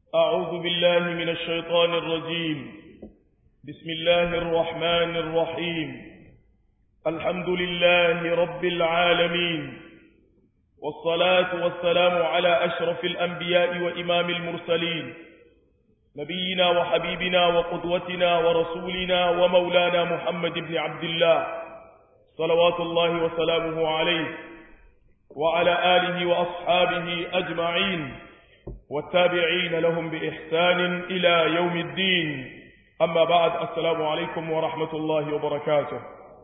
أعوذ بالله من الشيطان الرجيم بسم الله الرحمن الرحيم الحمد لله رب العالمين والصلاة والسلام على أشرف الأنبياء وإمام المرسلين نبينا وحبيبنا وقدوتنا ورسولنا ومولانا محمد بن عبد الله صلوات الله وسلامه عليه وعلى آله وأصحابه أجمعين والتابعين لهم بإحسان إلى يوم الدين أما بعد السلام عليكم ورحمة الله وبركاته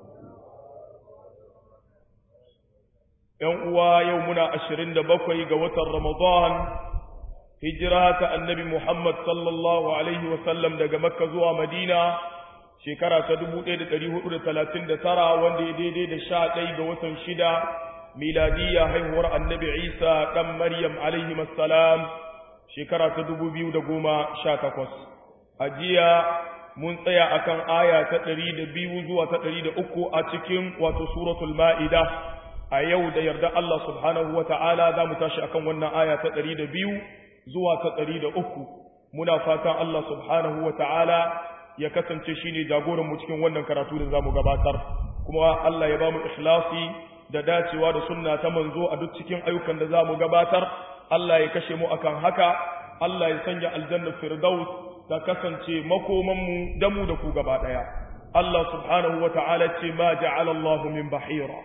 يوم يومنا عشرين دبقي قوة رمضان هجرة النبي محمد صلى الله عليه وسلم دقى مكة زوى مدينة shekara ta dubu ɗaya da ɗari hudu da talatin da tara wanda ya daidai da sha ɗaya ga watan shida miladiyya haihuwar annabi isa ɗan maryam alaihi salam shekara ta dubu biyu da goma sha takwas a jiya mun tsaya akan aya ta ɗari da biyu zuwa ta ɗari da uku a cikin wato suratul ma'ida a yau da yarda Allah subhanahu wa ta'ala za mu tashi akan wannan aya ta ɗari da biyu zuwa ta ɗari da uku muna fatan Allah subhanahu wa ta'ala ya kasance shi ne jagoranmu cikin wannan karatu da za mu gabatar kuma Allah ya ba mu ikhlasi da dacewa da sunna ta manzo a duk cikin ayyukan da za mu gabatar Allah ya kashe mu akan haka Allah ya sanya aljanna firdaus ta kasance makomanmu da mu da ku gaba daya Allah subhanahu wa ta'ala ce ma ja'ala Allah min bahira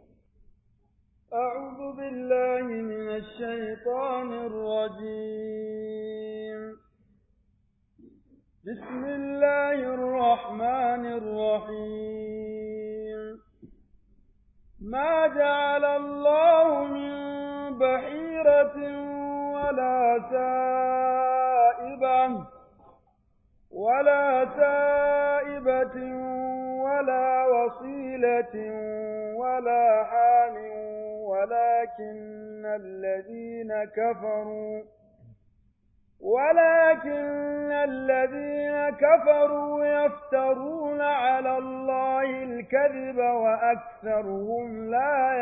أعوذ بالله من الشيطان الرجيم بسم الله الرحمن الرحيم ما جعل الله من بحيرة ولا سائبة ولا سائبة ولا وصيلة ولا حام ولكن الذين كفروا ولكن الذين كفروا يفترون على الله الكذب وأكثرهم لا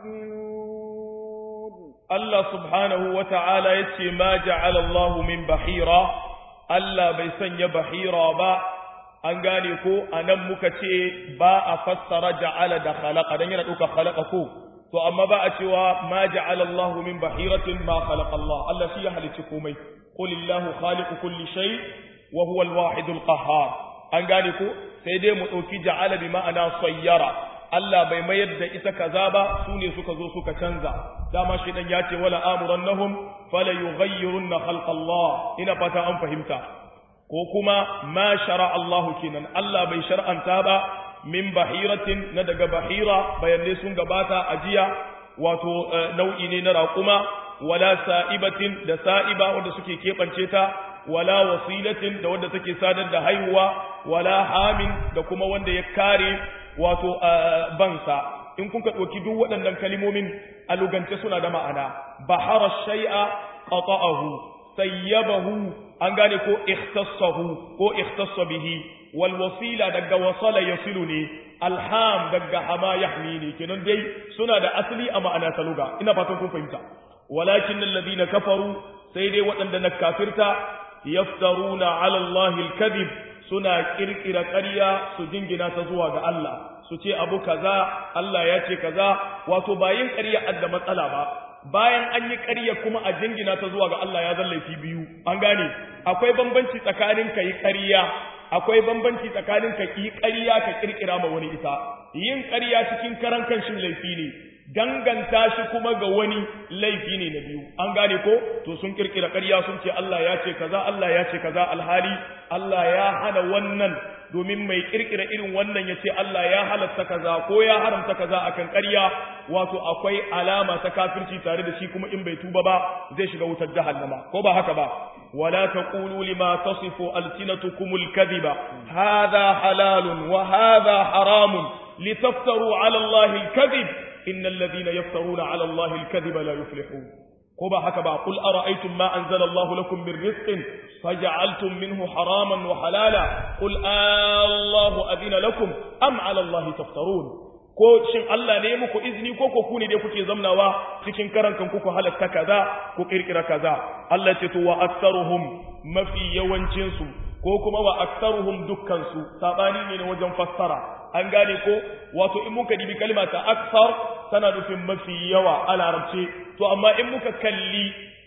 يعقلون الله سبحانه وتعالى يتي ما جعل الله من بحيرة Allah bai sanya bahira ba an gane ko anan muka ce ba a fassara ja'ala da khalaqa dan yana dauka khalaqa ko to amma ba a cewa ma ja'ala Allah min bahiratin ma khalaqa Allah Allah shi ya halicci komai qul illahu khaliqu kulli shay wa huwa al-wahid al-qahhar an gane ko sai dai mu dauki ja'ala bi ma'ana sayyara Allah bai mayar da ita kaza ba su ne suka zo suka canza dama shi dan ya ce wala amurannahum fala yughayyirunna khalqa Allah ina fata an fahimta ko kuma ma shara Allah kenan Allah bai shar'anta ba min bahiratin na daga bahira bayanai sun gabata a jiya wato nau'i ne na raƙuma wala sa'ibatin da sa'iba wanda suke keɓance ta wala wasilatin da wanda take sadar da haihuwa wala hamin da kuma wanda ya kare wato bansa in kuka ɗauki duk waɗannan kalimomin a lugance suna da ma'ana bahara shay'a qata'ahu sayyabahu an gane ko ikhtassahu ko ikhtassa bihi wal wasila daga wasala yasilu ne alham daga hama yahmi ne kenan dai suna da asali a ma'ana ta luga ina fatan kun fahimta walakin alladhina kafaru sai dai waɗanda na kafirta yaftaruna ala allahi alkadhib suna kirkira ƙarya su jingina ta zuwa ga Allah su ce abu kaza Allah ya ce kaza wato bayin ƙarya adda matsala ba bayan an yi ƙarya kuma a jingina ta zuwa ga Allah ya zan laifi biyu an gane akwai bambanci tsakanin ka yi ƙarya akwai bambanci tsakanin ka yi ƙarya ka kirkira ma wani ita yin ƙarya cikin karan kanshin laifi ne danganta shi kuma ga wani laifi ne na biyu an gane ko to sun kirkira ƙarya sun ce Allah ya ce kaza Allah ya ce kaza alhali Allah ya hana wannan domin mai kirkira irin wannan ya ce Allah ya halatta kaza ko ya haramta kaza akan ƙarya wato akwai alama ta kafirci tare da shi kuma in bai tuba ba zai shiga wutar jahannama ko ba haka ba wala taqulu lima tasifu alsinatukum alkadhiba hadha halalun wa hadha haramun litaftaru ala Allah alkadhib innal ladhina yaftaruna ala Allah alkadhiba la yuflihun ko ba haka ba qul ara'aytum ma anzala Allah lakum min rizqin faj'altum minhu haraman wa halala qul Allahu adina lakum am ala Allah taftarun ko shin Allah ne muku izini ko ko ku ne dai kuke zamnawa cikin karan kan ku halatta kaza ko kirkira kaza Allah ce to wa aktsaruhum mafi yawancin su ko kuma wa aktsaruhum dukkan su sabani ne wajen fassara an gane ko wato in muka dibi kalma ta aktsar tana nufin mafi yawa a larabce to amma in muka kalli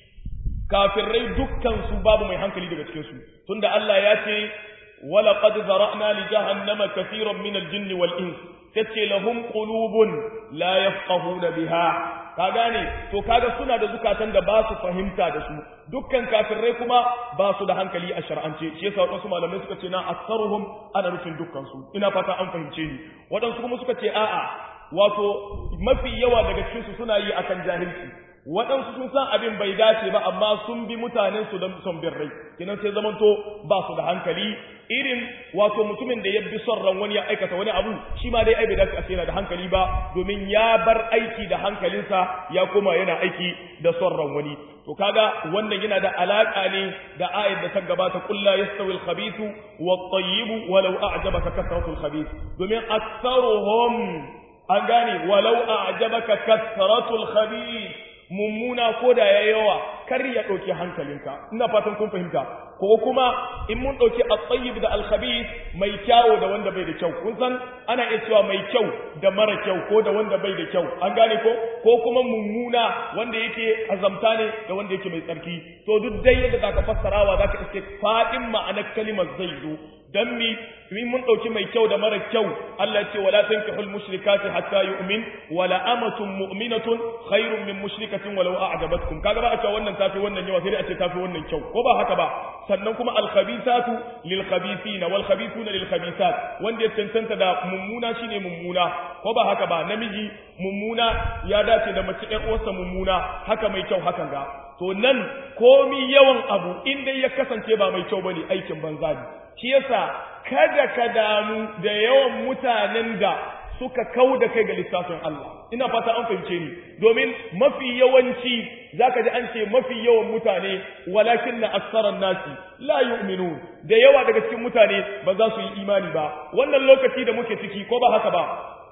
kafirai dukkan su babu mai hankali daga cikin su tunda Allah ya ce wala qad zara'na li jahannama katiran min al-jinni wal ins tace lahum qulubun la yafqahuna biha ka gane to kaga suna da zukatan da ba su fahimta da su dukkan kafirai kuma ba su da hankali a shar'ance shi yasa wadansu malamai suka ce na aktsaruhum ana nufin dukkan su ina fata an fahimce ni wadansu kuma suka ce a'a wato mafi yawa daga cikin su suna yi akan jahilci waɗansu sun san abin bai dace ba amma sun bi mutanen su don son bin rai kinan sai zamanto ba su da hankali irin wato mutumin da ya bi son ran wani ya aikata wani abu shi ma dai ai bai dace a yana da hankali ba domin ya bar aiki da hankalinsa ya koma yana aiki da son ran wani to kaga wannan yana da alaka ne da ayat da ta gabata qul la yastawi al-khabithu wat-tayyib walau a'jabaka kasratu al-khabith domin aktharuhum an gane walau a'jabaka kasratu al-khabith mummuna ko da ya yawa kar ya ɗauki hankalinka ina fatan kun fahimta ko kuma in mun ɗauki at-tayyib da al-khabith mai kyawo da wanda bai da kyau kun san ana iya cewa mai kyau da mara kyau ko da wanda bai da kyau an gane ko ko kuma mummuna wanda yake azamta ne da wanda yake mai tsarki to duk dai yadda zaka fassarawa zaka iske fadin ma'anar kalimar zai zo dan mi min mun dauki mai kyau da mara kyau Allah ce wala tankihul mushrikati hatta yu'min wala amatun mu'minatun khairun min mushrikatin walau a'jabatkum kaga ba a cewa wannan tafi wannan yawa sai dai a ce tafi wannan kyau ko ba haka ba sannan kuma al khabithatu lil khabithina wal khabithuna lil khabithat wanda ya tantanta da mummuna shine mummuna ko ba haka ba namiji mummuna ya dace da mace ɗan uwarsa mummuna haka mai kyau hakan ga to nan komi yawan abu in dai ya kasance ba mai kyau bane aikin banza ne shi yasa kada ka damu da yawan mutanen da suka kau da kai ga lissafin Allah ina fata an fahimce ni domin mafi yawanci zaka ji an ce mafi yawan mutane walakin na aksaran nasi la yu'minu da yawa daga cikin mutane ba za su yi imani ba wannan lokaci da muke ciki ko ba haka ba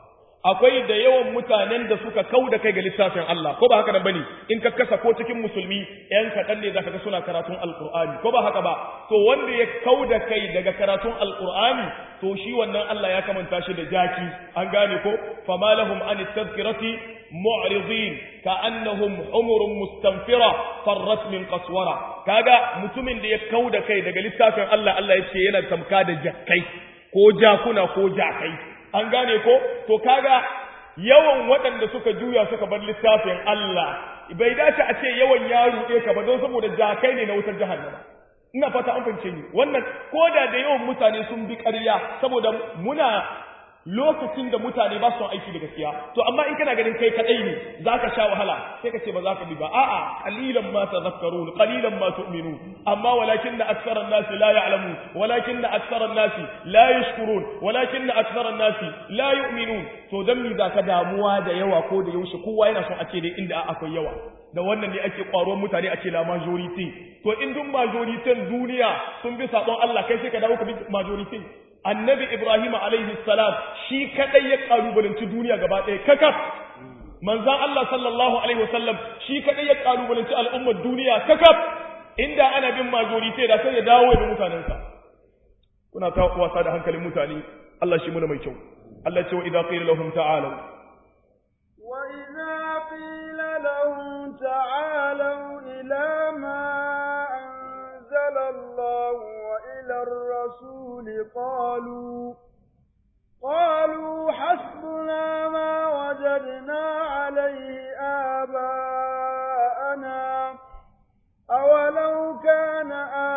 akwai da yawan mutanen da suka kau da kai ga littafin Allah ko ba haka nan bane in ka kasa ko cikin musulmi yan kaɗan ne zaka ga suna karatun alqur'ani ko ba haka ba to wanda ya kau da kai daga karatun alqur'ani to shi wannan Allah ya kamanta shi da jaki an gane ko fama lahum an tadhkirati mu'ridin ka'annahum humurun mustanfira farrat min qaswara kaga mutumin da ya kau da kai daga littafin Allah Allah ya ce yana tamka da jakkai ko jakuna ko jakai an gane ko to kaga yawan waɗanda suka juya suka bar littafin Allah bai dace a ce yawan ya ruɗe ka ba don saboda jakai ne na wutar jahannama ina fata an fahimce ni wannan koda da yawan mutane sun bi ƙarya saboda muna lokacin da mutane ba su aiki da gaskiya to amma in kana ganin kai kadai ne zaka sha wahala sai ka ce ba za ka bi ba a'a qalilan ma tadhakkarun qalilan ma tu'minun amma walakinna aktharan nasi la ya'lamun walakinna aktharan nasi la yashkurun walakinna aktharan nasi la yu'minun to dan mi zaka damuwa da yawa ko da yaushe kowa yana son a ce dai inda akwai yawa da wannan ne ake kwaron mutane a ce la majority to in dun majority duniya sun bi sabon Allah kai sai ka dawo ka bi majority annabi Ibrahim alaihi salam shi kadai ya kalubalanci duniya gaba ɗaya kakaf manzan Allah sallallahu alaihi wasallam shi kadai ya kalubalanci al'ummar duniya kakaf inda ana bin majority da sai ya dawo da mutanensa kuna ta wasa da hankalin mutane Allah shi muna mai kyau Allah ce wa idza qila lahum ta'alu wa idza qila lahum ta'alu ila ma anzala Allah wa ila ar-rasul qalu قالوا حسبنا ما وجدنا عليه آباءنا أولو كان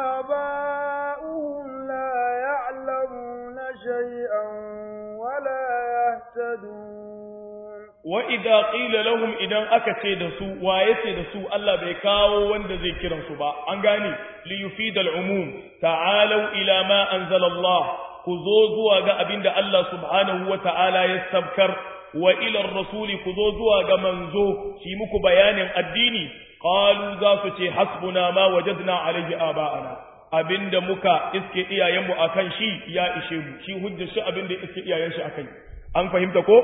آباؤهم لا يعلمون شيئا ولا يهتدون وإذا قيل لهم إذا أكتي دسو وآيتي دسو ألا بيكاو وند ذكرا سبا أنغاني ليفيد العموم تعالوا إلى ما أنزل الله ku zo zuwa ga abin da Allah subhanahu wa ta'ala ya sabkar wa ilar rasuli ku zo zuwa ga manzo shi muku bayanin addini qalu za su ce hasbuna ma wajadna alaihi aba'ana abinda muka iske iyayenmu akan shi ya ishe mu shi hujjar shi abinda iske iyayen shi akai an fahimta ko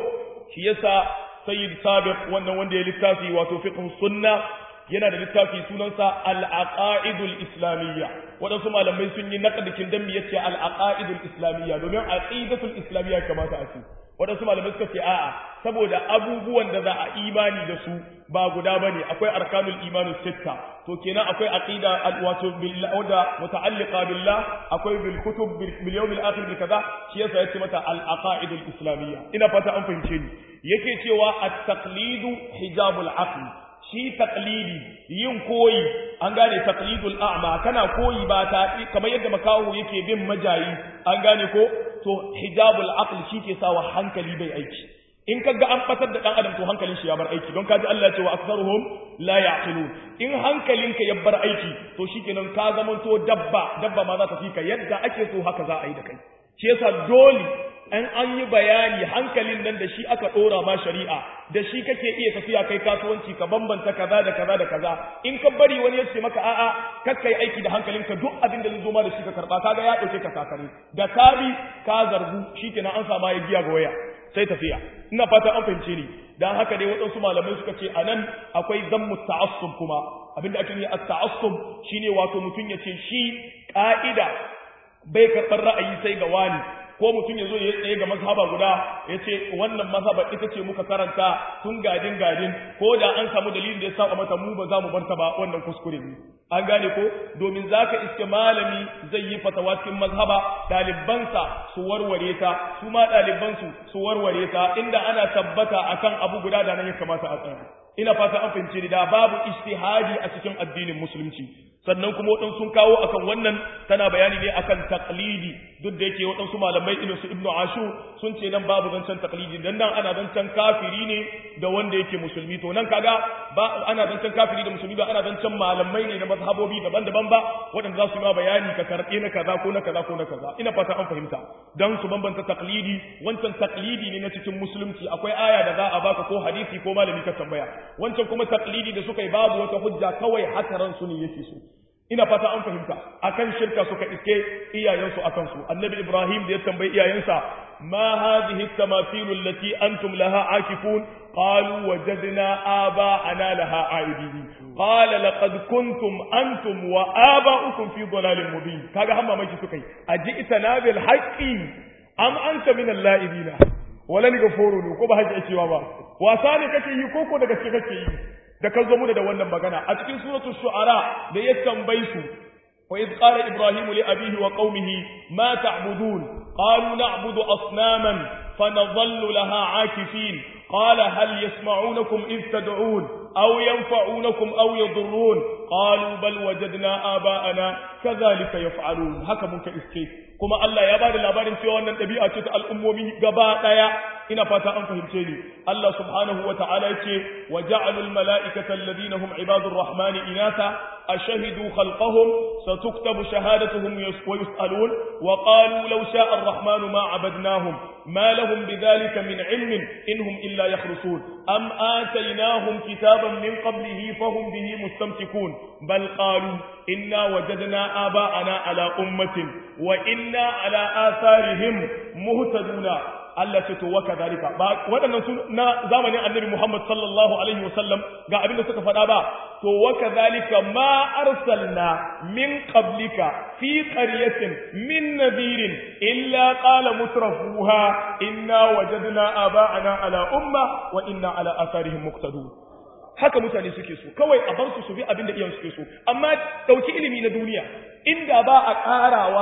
shi yasa sayyid sabiq wannan wanda ya littafi wato fiqh sunna yana da littafi sunansa al-aqaidul islamiyya waɗansu malamai sun yi naqdikin dan me yace al-aqaidul islamiyya domin aqidatul islamiyya kamata a ce waɗansu malamai suka ce a'a saboda abubuwan da za a imani da su ba guda bane akwai arkanul imanu sitta to kenan akwai aqida wato billah wanda muta'alliqa billah akwai bil kutub bil yawm al akhir bil kaza shi yasa yace mata al aqaidul islamiyya ina fata an fahimce ni yake cewa at taqlidu hijabul aql shi taqlidi yin koyi an gane taqlidul a'ma kana koyi ba ta kamar yadda makahu yake bin majayi an gane ko to hijabul aql shi ke sawa hankali bai aiki in kaga an fatar da dan adam to hankalin shi ya bar aiki don kaji Allah ya ce wa aktharuhum la yaqilun in hankalinka ya bar aiki to shikenan ka zamanto dabba dabba ma za ta fika yadda ake so haka za a yi da kai shi yasa dole an an yi bayani hankalin nan da shi aka dora ma shari'a da shi kake iya tafiya kai kasuwanci ka bambanta kaza da kaza da kaza in ka bari wani ya ce maka a'a kakkai aiki da hankalinka duk abin da zai zo ma da shi ka karba kaga ya dauke ka kakare da kabi ka zargu shikenan an sama ya giya ga waya sai tafiya ina fata an fahimce ni dan haka dai waɗansu malamai suka ce anan akwai zammu ta'assub kuma abinda ake yi at-ta'assub shine wato mutun ya ce shi ka'ida bai karɓar ra'ayi sai ga wani ko mutum ya zo ya tsaye ga mazhaba guda ya ce wannan mazhaba ita ce muka karanta tun gadin gadin ko da an samu dalilin da ya saba mata mu ba za mu barta ba wannan kuskure ne an gane ko domin zaka iske malami zai yi fatawa cikin mazhaba ɗalibansa su warware ta su ma ɗalibansu su warware ta inda ana tabbata akan abu guda da nan ya kamata a tsaya ina fata an fahimci ni da babu ijtihadi a cikin addinin musulunci sannan kuma waɗansu sun kawo akan wannan tana bayani ne akan taqlidi duk da yake waɗansu malamai irin su ibnu ashur sun ce nan babu zancen taqlidi dan nan ana zancen kafiri ne da wanda yake musulmi to nan kaga ba ana zancen kafiri da musulmi ba ana zancen malamai ne na mazhabobi daban-daban ba waɗanda za su yi ma bayani ka karɓe na kaza ko na kaza ko na kaza ina fata an fahimta dan su bambanta taqlidi wancan taqlidi ne na cikin musulunci akwai aya da za a baka ko hadisi ko malami ka tambaya wancan kuma taqlidi da suka yi babu wata hujja kawai haka ran su ne yake so ina fata an fahimta akan shirka suka iske iyayensu akan su annabi ibrahim da ya tambayi iyayensa ma hadhihi at-tamathil allati antum laha akifun qalu wajadna aba'ana laha aibidin qala laqad kuntum antum wa aba'ukum fi dhalalin mubin kaga hamma maki suka yi aji'tana bil haqqi am anta min al-la'ibina wala ni gaforo ne ko ba haka cewa ba wasa ne kake yi koko da gaske kake yi da kan zo mu da wannan magana a cikin suratul shu'ara da ya tambayi su wa id qala ibrahimu li abihi wa qaumihi ma ta'budun qalu na'budu asnaman fanadhallu laha akifin qala hal yasma'unakum id tad'un aw yanfa'unakum aw yadurrun qalu bal wajadna aba'ana kadhalika yaf'alun haka mun ka iske kuma Allah ya bada labarin cewa wannan dabi'a ce ta al'ummomi gaba daya ina fata an fahimce ni Allah subhanahu wa ta'ala yace wa ja'alul mala'ikata alladhina hum ibadur rahmani inatha ashhadu khalqahum satuktabu shahadatuhum wa yus'alun wa qalu law sha'a ar-rahmanu ma 'abadnahum ma lahum bidhalika min 'ilmin inhum illa yakhrusun am ataynahum kitaban min qablihi fahum bihi mustamsikun bal qalu inna wajadna aba'ana ala ummatin wa inna ala atharihim muhtaduna Allah ce to wa kadhalika ba waɗannan su na zamanin Annabi Muhammad sallallahu alaihi wasallam ga abin da suka faɗa ba to wa kadhalika ma arsalna min qablika fi qaryatin min nadirin illa qala mutrafuha inna wajadna aba'ana ala umma wa inna ala atharihim muqtadun haka mutane suke so kawai a bar su su bi abin da iyan suke so amma dauki ilimi na duniya inda ba a karawa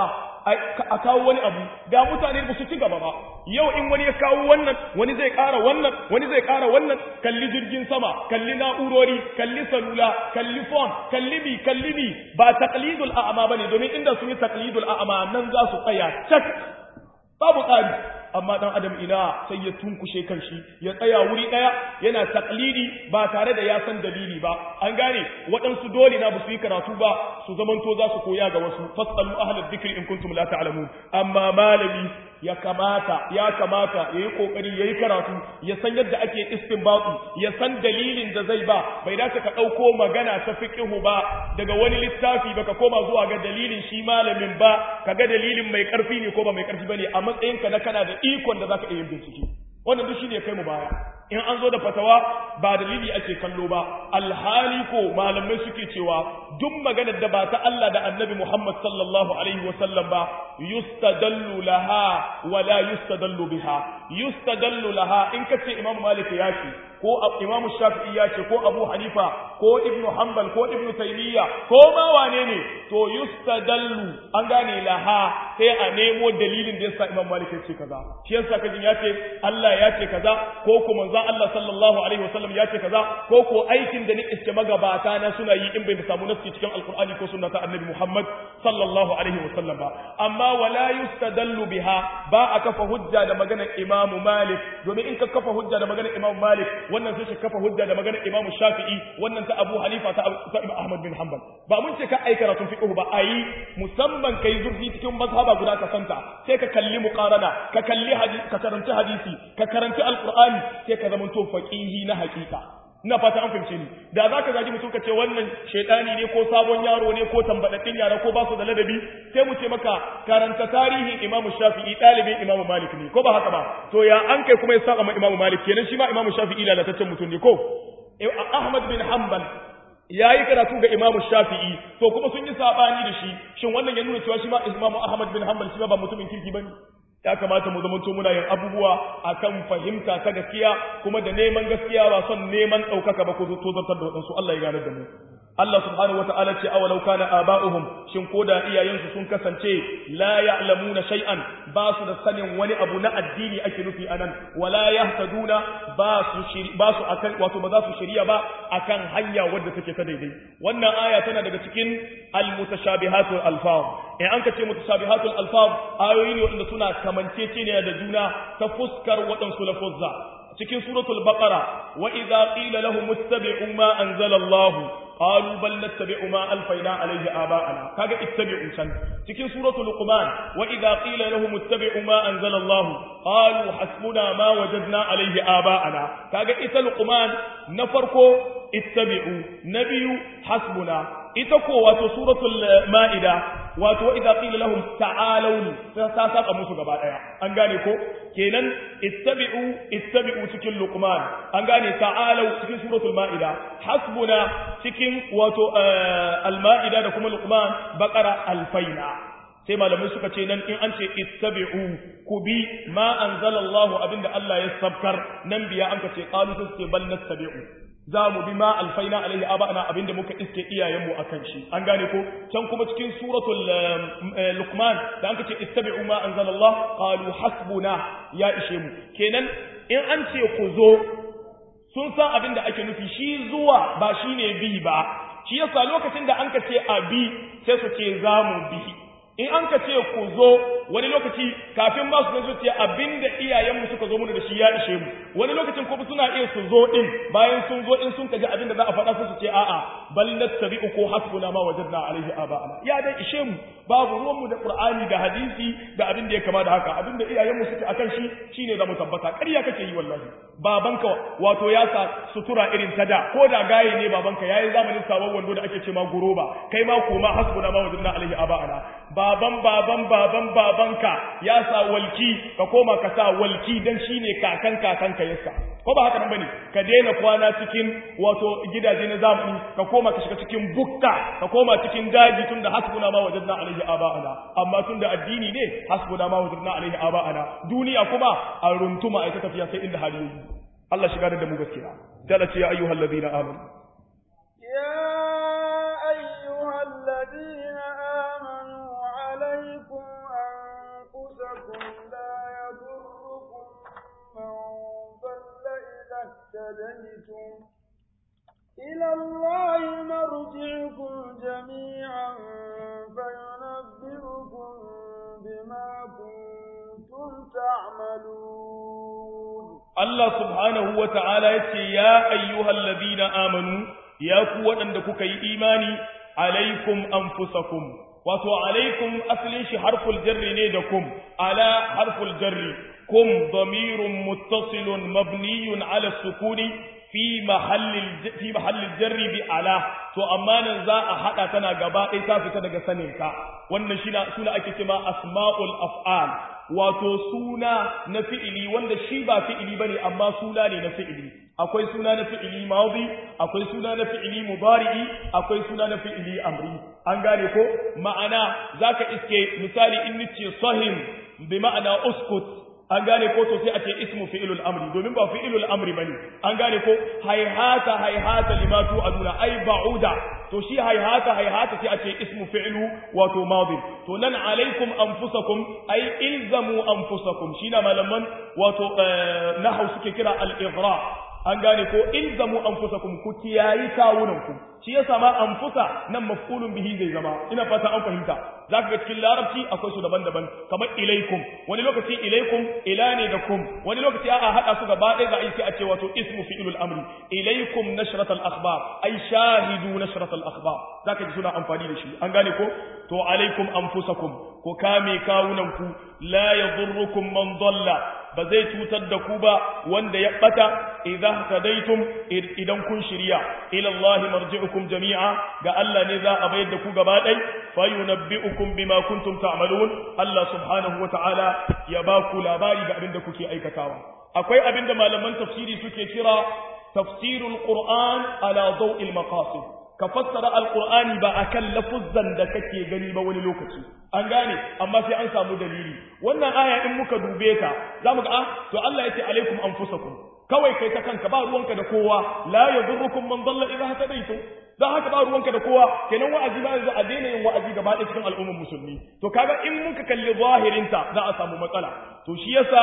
a kawo wani abu da mutane ba su ci gaba ba yau in wani ya kawo wannan wani zai kara wannan wani zai kara wannan kalli jirgin sama kalli na'urori kalli salula kalli phone kalli bi kalli bi ba taqlidul a'ma bane domin inda sun yi taqlidul a'ma nan za su tsaya cak babu tsari amma dan adam ina sai ya tunkushe kanshi ya tsaya wuri daya yana taklidi ba tare da ya san dalili ba an gane waɗansu dole na su yi karatu ba su zamanto za su koya ga wasu fasalu ahlal dhikri in kuntum la ta'lamun amma malami ya kamata ya kamata yayi kokari yayi karatu ya san yadda ake istinbatu ya san dalilin da zai ba bai dace ka dauko magana ta fiqhu ba daga wani littafi baka koma zuwa ga dalilin shi malamin ba kaga dalilin mai karfi ne ko ba mai karfi bane a matsayinka na kana da ikon da zaka iya yin bincike wannan duk shine kai mu baya in an zo da fatawa ba dalili ake kallo ba alhali ko malamai suke cewa duk maganar da ba ta Allah da Annabi Muhammad sallallahu alaihi wasallam ba yustadallu laha wa la yustadallu biha yustadallu laha in kace Imam Malik ya ce ko Imam Shafi'i ya ce ko Abu Hanifa ko Ibn Hanbal ko Ibn Taymiyyah ko ma wane ne to yustadallu an gane laha sai a nemo dalilin da yasa Imam Malik ya ce kaza shi yasa kajin ya ce Allah ya ce kaza ko ko manzon Allah sallallahu alaihi wasallam ya ce kaza ko ko aikin da ni iske magabata na suna yi in bai samu nasi cikin alqur'ani ko sunna ta annabi Muhammad sallallahu alaihi wasallam ba amma wala yustadallu biha ba a kafa hujja da maganar Imam Malik domin in ka kafa hujja da maganar Imam Malik wannan sai shi kafa hujja da maganar Imam Shafi'i wannan ta Abu Hanifa ta Imam Ahmad bin Hanbal ba mun ce ka ai karatun fiqh ba ayi musamman kai zurfi cikin mazhaba guda ka santa sai ka kalli muqarana ka kalli hadisi ka karanci hadisi ka karanci alqur'ani sai ka zama to faqihi na hakika ina fata an fahimce ni da zaka gaji mutum ka ce wannan shedani ne ko sabon yaro ne ko tambadaddin yara ko ba su da ladabi sai mu ce maka karanta tarihin Imam Shafi'i dalibin Imam Malik ne ko ba haka ba to ya an kai kuma ya saka ma Imam Malik kenan shi ma Imam Shafi'i lalataccen mutum ne ko Ahmad bin Hanbal ya yi karatu ga imamu shafi'i to kuma sun yi sabani da shi shin wannan ya nuna cewa shi ma imamu ahmad bin hanbal shi ma ba mutumin kirki bane ya kamata mu zamanto muna yin abubuwa akan fahimta ta gaskiya kuma da neman gaskiya ba son neman ɗaukaka ba ko tozartar da waɗansu Allah ya gane da mu Allah subhanahu wata'ala ce awalau kana aba'uhum shin koda iyayensu sun kasance la ya'lamuna shay'an ba su da sanin wani abu na addini ake nufi anan wala yahtaduna ba su shiri ba su akan wato ba za su shiriya ba akan hanya wadda take ta daidai wannan aya tana daga cikin al-mutashabihatul alfaz in an kace mutashabihatul alfaz ayoyi ne wanda suna kamanceceniya da juna ta fuskar waɗansu lafuzza cikin suratul baqara wa idza qila lahum ittabi'u ma anzala Allah qalu bal nattabi'u ma alfayna alayhi aba'ana kaga ittabi'u san cikin suratul luqman wa idza qila lahum ittabi'u ma anzala Allah qalu hasbuna ma wajadna alayhi aba'ana kaga ita luqman na farko ittabi'u na biyu hasbuna ita ko wato suratul ma'ida wato idza qila lahum ta'alu ta saka musu gaba daya an gane ko kenan ittabi'u ittabi'u cikin luqman an gane ta'alu cikin suratul ma'ida hasbuna cikin wato al-ma'ida da kuma luqman baqara alfaina sai malamai suka ce nan in an ce ittabi'u ku bi ma anzalallahu abinda Allah ya sabkar nan biya an ka ce qalu sai bal nattabi'u za mu bi ma alfaina alaihi aba'ana abinda muka iske iyayenmu akan shi an gane ko can kuma cikin suratul luqman da an ce ittabi'u ma anzalallah qalu hasbuna ya ishe mu kenan in an ce ku zo sun san abinda ake nufi shi zuwa ba shine bi ba shi yasa lokacin da an ka ce a bi sai su ce za mu bi in an ka ce ku zo wani lokaci kafin ba su zo ce abinda iyayenmu suka zo mu da shi ya ishe mu wani lokacin kuma suna iya su zo din bayan sun zo in sun kaji abinda za a faɗa su ce a'a bal nattabi'u ko hasbuna ma wajadna alaihi aba'ana ya dai ishe mu babu ruwan mu da qur'ani da hadisi da abin da ya kama da haka abinda iyayenmu suke akan shi shine za mu tabbata ƙarya kake yi wallahi babanka wato ya sa sutura irin ta da ko da gaye ne babanka yayi zamanin sabon wando da ake ce ma guroba kai ma koma hasbuna ma wajadna alaihi aba'ana baban baban baban babanka ya sa walki ka koma ka sa walki dan shine kakan kakanka yasa ko ba haka nan bane ka daina kwana cikin wato gidaje na zamani ka koma ka shiga cikin bukka ka koma cikin daji tunda hasbuna ma wajadna alaihi aba'ana amma tunda addini ne hasbuna ma wajadna alaihi aba'ana duniya kuma a runtuma ai ta tafiya sai inda hali yi Allah shiga da mu gaskiya dala ce ya ayyuhal ladina amanu ya ayyuhal ladina amanu عليكم أنفسكم لا يضركم من ضل إذا اهتديتم إلى الله مرجعكم جميعا فينبئكم بما كنتم تعملون الله سبحانه وتعالى يا أيها الذين آمنوا يا قوة عندك إيماني عليكم أنفسكم wato alaikum asalin shi harful jarri ne da kum ala harful jarri kum damirun muttasilun mabniyun ala sukuni fi mahallil fi mahallil jarri bi ala to amma nan za a hada tana gaba ɗaya ta fita daga sanin ka wannan shi suna ake cewa asma'ul af'al wato suna na fi'ili wanda shi ba fi'ili bane amma suna ne na fi'ili akwai suna na fi'ili madi akwai suna na fi'ili mudari'i akwai suna na fi'ili amri an gane ko ma'ana zaka iske misali in nace sahim bi ma'ana uskut an gane ko to sai a ce ismu fi'ilul amri domin ba fi'ilul amri bane an gane ko hayhata hayhata limatu aduna ai ba'uda to shi hayhata hayhata sai a ce ismu fi'lu wato madi to nan alaikum anfusakum ai ilzamu anfusakum shi na malaman wato nahwu suke kira al-ighra an gane ko ilzamu anfusakum ku kiyayi kawunanku shi yasa ma anfusa nan maf'ulun bihi zai zama ina fata an fahimta zaka ga cikin larabci akwai su daban-daban kamar ilaikum wani lokaci ilaikum ila ne da kum wani lokaci a hada su gaba ɗaya ga aiki a ce wato ismu fi'ilul amri ilaikum nashrat al akhbar ay shahidu nashrat al akhbar zaka ji suna amfani da shi an gane ko to alaikum anfusakum ko kame kawunanku la yadurrukum man dalla ba zai cutar da ku ba wanda ya bata idan tadaitum idan kun shirya ila Allah marji'ukum jami'a ga Allah ne za a bayar da ku gaba dai fa yunabbi'ukum bima kuntum ta'malun Allah subhanahu wa ta'ala ya ba ku labari ga abin da kuke aikatawa akwai abin da malaman tafsiri suke kira tafsirul qur'an ala daw'il maqasid ka fassara alqur'ani ba akan lafuzzan da kake gani ba wani lokaci an gane amma sai an samu dalili wannan aya in muka dube ta zamu ga ah to Allah yace alaikum anfusakum kawai kai ta kanka ba ruwanka da kowa la yadurrukum man dalla idha hadaytum dan haka ba ruwanka da kowa kenan wa'azi ba yanzu a daina yin wa'azi gaba ɗaya cikin al'ummar musulmi to kaga in muka kalli zahirinta za a samu matsala to shi yasa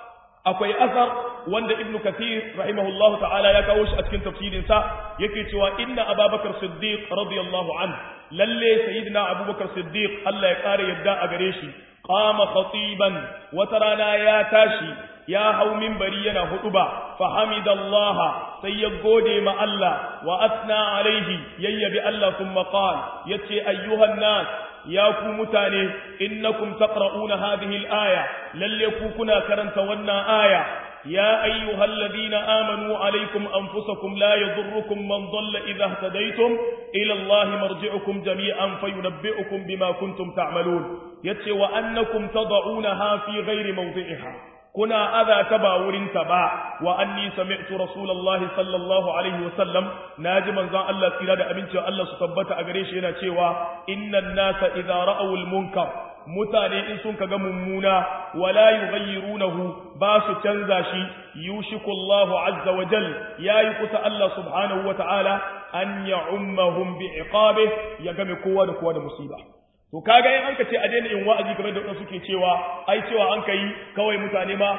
akwai asar wanda ibnu kathir rahimahullahu ta'ala ya kawo shi a cikin tafsirin sa yake cewa inna ababakar siddiq radiyallahu an lalle sayyidina abubakar siddiq Allah ya kare yadda a gare shi qama khatiban wata rana ya tashi ya hau minbari yana huduba fa hamidallaha sai ya gode ma Allah wa asna alaihi yayyabi Allah thumma qala yace ayyuhan nas ya ku mutane innakum taqra'una hadhihi al-aya lalle ku kuna karanta wannan aya ya ayyuhal ladina amanu alaykum anfusakum la yadhurrukum man dhalla idha ihtadaytum ila Allahi marji'ukum jami'an fayunabbi'ukum bima kuntum ta'malun yace wa annakum tad'unaha fi ghairi mawdi'iha kuna adha ta ba wurinta ba wa anni sami'tu rasulullahi sallallahu alaihi wasallam naji manzon Allah tsira da abinci Allah su tabbata a gare shi yana cewa innan nasa idza ra'aw al-munkar mutane in sun kaga mummuna wala yughayyirunahu ba su canza shi yushiku Allahu azza wa jal yayi kusa Allah subhanahu wa ta'ala an ya'ummahum bi iqabi ya game kowa da kowa da musiba to kaga in an ka ce a daina yin wa'azi kamar da suke cewa ai cewa an kai kawai mutane ma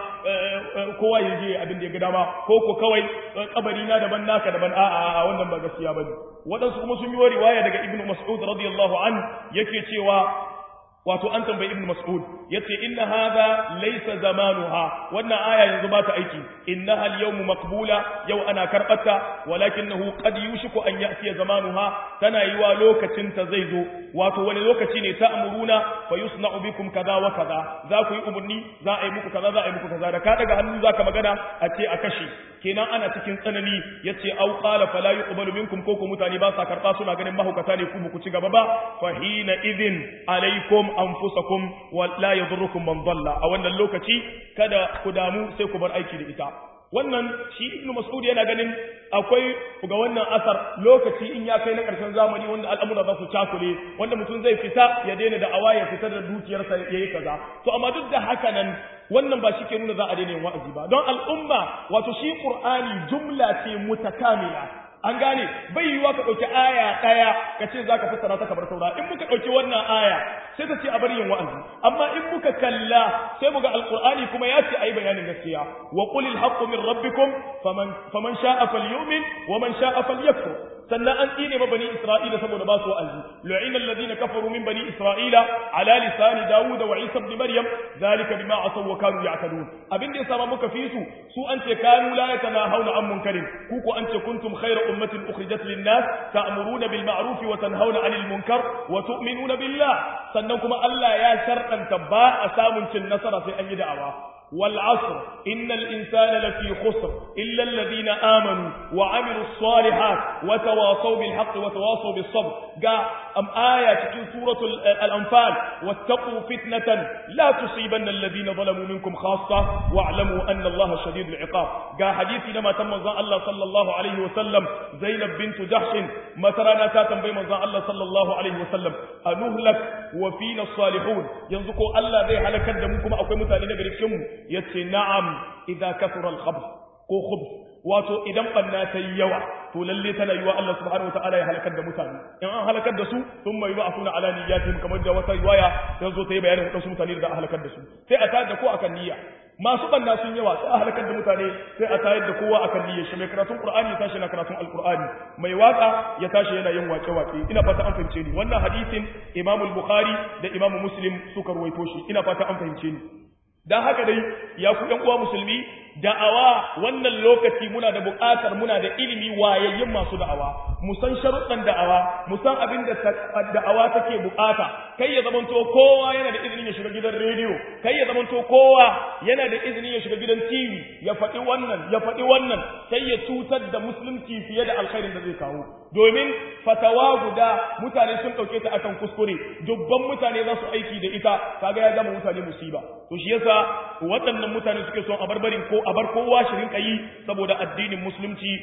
kowa ya je abin da ya ga dama ko ko kawai kabari na daban naka daban a'a a wannan ba gaskiya bane wadansu kuma sun yi riwaya daga ibnu mas'ud radiyallahu an yake cewa wato an tambayi ibnu mas'ud yace inna hadha laysa zamanuha wannan aya yanzu ba ta aiki innaha al-yawm maqbula yau ana karbata walakinahu qad yushiku an ya'ti zamanuha tana yiwa lokacin ta zai zo wato wani lokaci ne ta'muruna fa yusna'u bikum kaza wa kaza za ku yi umurni za a yi muku kaza za a yi muku kaza da ka daga hannu zaka magana a ce a kashe kenan ana cikin tsanani yace au qala fala yuqbalu minkum ko ku mutane ba sa karba suna ganin mahaukata ne ku ku ci gaba ba fa hina idhin alaikum anfusakum wa la yadurrukum man dalla a wannan lokaci kada ku damu sai ku bar aiki da ita wannan shi ibnu mas'ud yana ganin akwai ga wannan asar lokaci in ya kai na ƙarshen zamani wanda al'amura za su cakule wanda mutum zai fita ya daina da awa ya fitar da dukiyarsa ya yi kaza to amma duk da haka nan wannan ba shi ke nuna za a daina yin wa'azi ba don al'umma wato shi qur'ani jumla ce mutakamila an gane bai yiwuwa ka ɗauki aya ɗaya ka ce za ka fassara ta kamar saura in muka ɗauki wannan aya sai ta ce a bari yin wa'azi amma in muka kalla sai muga alqur'ani kuma ya ce ayi bayanin gaskiya wa qulil haqqu min rabbikum faman faman sha'a falyu'min wa man sha'a falyakfur sannan an tsine ma bani isra'ila saboda ba su wa'azi lu'ina alladhina kafaru min bani isra'ila ala lisani dawud wa isa ibn maryam zalika bima asaw wa kanu ya'tadun abin da yasa muka fi su su an ce kanu la yatanahawna an munkarin ku ko an ce kuntum khayra ummatin ukhrijat lin-nas ta'muruna bil ma'ruf wa tanhauna 'anil munkar wa tu'minuna billah sannan kuma Allah ya sharɗanta ba a samun cin nasara sai an yi da'awa wal asr innal insana lafi khusr illa alladhina amanu wa amilus salihat wa tawasaw bil haqqi wa tawasaw bis sabr ga am aya cikin suratul al-anfal wattaqu fitnatan la tusibanna alladhina zalamu minkum khassa wa'lamu anna allaha shadidul iqab ga hadisi na matan manzon Allah sallallahu alaihi wa sallam Zainab bint Jahsh matarana ta tambayi manzon Allah sallallahu alaihi wa sallam anuhlak wa fina salihun yanzu ko Allah zai halakar da mu kuma akwai mutane na cikin mu yace na'am idza kathura al-khabth ko khubth wato idan banna ta yi yawa to lalle tana yiwa Allah subhanahu wataala ya halakar da mutane in an halakar da su sun mai ba suna ala niyyatihim kamar da wata riwaya ta zo ta yi bayanin wadansu mutane da a halakar da su sai a tayar da ko akan niyya masu banna sun yawa sai a halakar da mutane sai a tayar da kowa akan niyyar shi mai karatun qur'ani ya tashi na karatun alqur'ani mai waka ya tashi yana yin wake wake ina fata an fahimce ni wannan hadisin Imam al-Bukhari da Imam Muslim suka ruwaito shi ina fata an fahimce ni dan haka dai ya ku ɗan uwa musulmi da'awa wannan lokaci muna da buƙatar muna da ilimi wayayyin masu da'awa mu san sharuɗan da'awa mu san abin da da'awa take buƙata kai ya zamanto kowa yana da izinin ya shiga gidan rediyo kai ya zamanto kowa yana da izinin ya shiga gidan TV ya faɗi wannan ya faɗi wannan sai ya cutar da musulunci fiye da alkhairin da zai kawo domin fatawa guda mutane sun ɗauke ta akan kuskure dubban mutane za su aiki da ita kaga ya gama mutane musiba to shi yasa waɗannan mutane suke son a barbarin ko a bar kowa shirin yi saboda addinin musulunci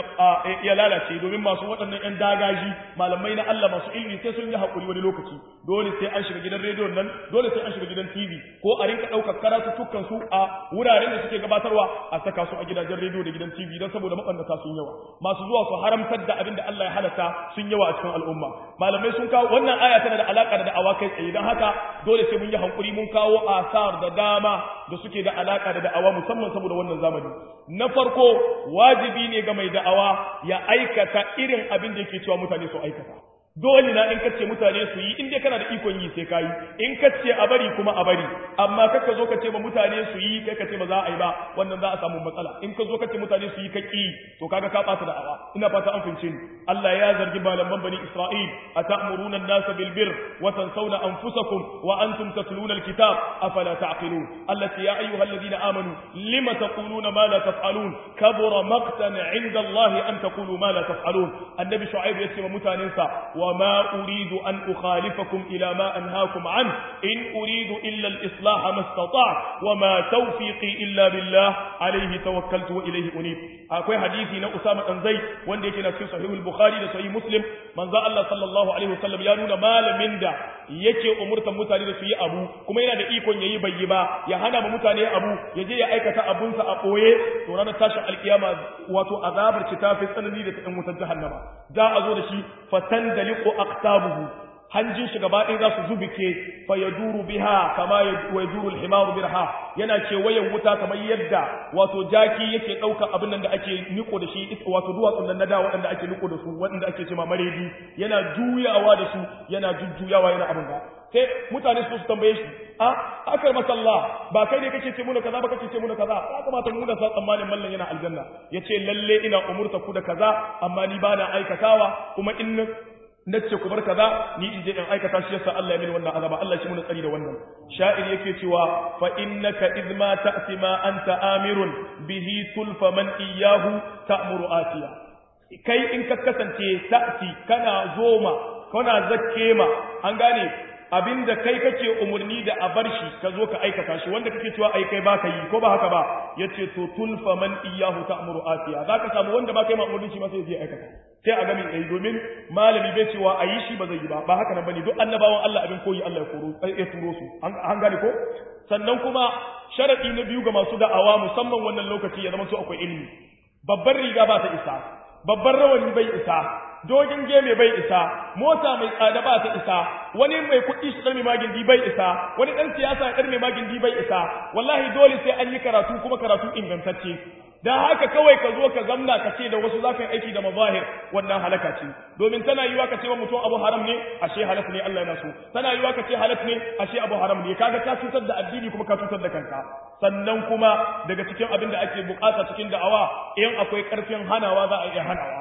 ya lalace domin masu waɗannan ƴan dagaji malamai na Allah masu ilmi sai sun yi haƙuri wani lokaci dole sai an shiga gidan rediyon nan dole sai an shiga gidan TV ko a rinka ɗaukar karatuttukan su a wuraren da suke gabatarwa a saka su a gidajen rediyo da gidan TV don saboda maɓannata sun yawa masu zuwa su haramtar da abin da Allah ya halatta sun yawa a cikin al'umma malamai sun kawo wannan aya tana da alaƙa da da'awa kai tsaye don haka dole sai mun yi hankuri mun kawo asar da dama da suke da alaka da da'awa musamman saboda wannan zamani na farko wajibi ne ga mai da'awa ya aikata irin abin da yake cewa mutane su aikata dole na in kace mutane su yi in dai kana da ikon yi sai kai in kace a bari kuma a bari amma kaka zo kace ba mutane su yi kai kace ba za a yi ba wannan za a samu matsala in ka zo kace mutane su yi kaki to kaga ka bata da'awa ina fata an fince ni Allah ya zargi malaman bani Isra'il atamuruna an-nasa bil birr wa tansawna anfusakum wa antum tatluna al-kitab afala ta'qilun allati ya ayyuhalladhina amanu lima taquluna ma la taf'alun kabura maqtan 'inda Allah an taqulu ma la taf'alun annabi shu'aib yace wa mutanensa وما أريد أن أخالفكم إلى ما أنهاكم عنه إن أريد إلا الإصلاح ما استطاع وما توفيقي إلا بالله عليه توكلت وإليه أنيب أكوي حديثي نا أسامة بن زيد وان ديكي في صحيح البخاري da صحيح مسلم من ذا الله صلى الله عليه وسلم ya nuna malamin da yake umurtan mutane da su yi abu kuma yana da ikon yayi bai yi ba ya hana ma mutane abu ya je ya aikata abunsa a koye to ranar tashin alkiyama wato azabar ci ta fi tsanani da ta ɗan wutar jahannama za a zo da shi fatan daliqu aqtabuhu hanjin shi gaba ɗaya za su zubike fa yaduru biha kama yaduru al-himaru birha yana ce wayan wuta kamar yadda wato jaki yake ɗauka abin nan da ake niko da shi wato duwatsun nan na da waɗanda ake niko da su waɗanda ake cewa maredi yana juyawa da su yana jujjuyawa yana abin ba sai mutane su tambaye shi a akar masallah ba kai ne kake ce muna kaza ba kake ce muna kaza ya kamata mu da sa tsammanin mallan yana aljanna yace lalle ina umurta ku da kaza amma ni bana aikatawa kuma in nace ku bar kaza ni in je in aikata shi yasa Allah ya mini wannan azaba Allah shi mun tsari da wannan sha'ir yake cewa fa innaka idma ta'ti ma anta amirun bihi tulfa man iyyahu ta'muru atiya kai in ka kasance ta'ti kana zoma kana zakke ma an gane abinda kai kake umurni da a bar shi ka zo ka aikata shi wanda kake cewa ai kai baka yi ko ba haka ba yace to tulfa man iyyahu ta'muru atiya zaka samu wanda ba kai ma umurni shi ma sai ya aikata sai a gami ɗaya domin malami bai cewa a yi shi ba zai yi ba ba haka nan bane duk annabawan Allah abin koyi Allah ya koro ya turo su an gane ko sannan kuma sharadi na biyu ga masu da'awa musamman wannan lokaci ya zama su akwai ilimi babbar riga ba ta isa babban rawani bai isa dogin geme bai isa mota mai tsada ba ta isa wani mai kuɗi shi ɗan mai magindi bai isa wani ɗan siyasa ya ɗan mai magindi bai isa wallahi dole sai an yi karatu kuma karatu ingantacce da haka kawai ka zo ka zamna ka ce da wasu za ka yi aiki da mazahir wannan halaka ce domin tana yiwa ka ce wa mutum abu haram ne ashe halak ne Allah yana so tana yiwa ka ce halak ne ashe abu haram ne kaga ka cutar da addini kuma ka cutar da kanka sannan kuma daga cikin abin da ake bukata cikin da'awa in akwai karfin hanawa za a iya hanawa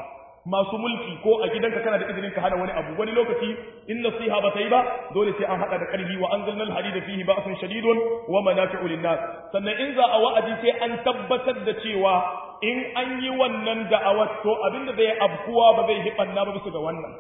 masu mulki ko a gidanka kana da izinin ka hana wani abu wani lokaci in nasiha ba ta yi ba dole sai an hada da karfi wa anzalna al-hadida fihi ba'sun shadidun wa manafi'u lin-nas sannan in za a wa'adi sai an tabbatar da cewa in an yi wannan da'awar to abinda zai abkuwa ba zai hibanna ba bisa ga wannan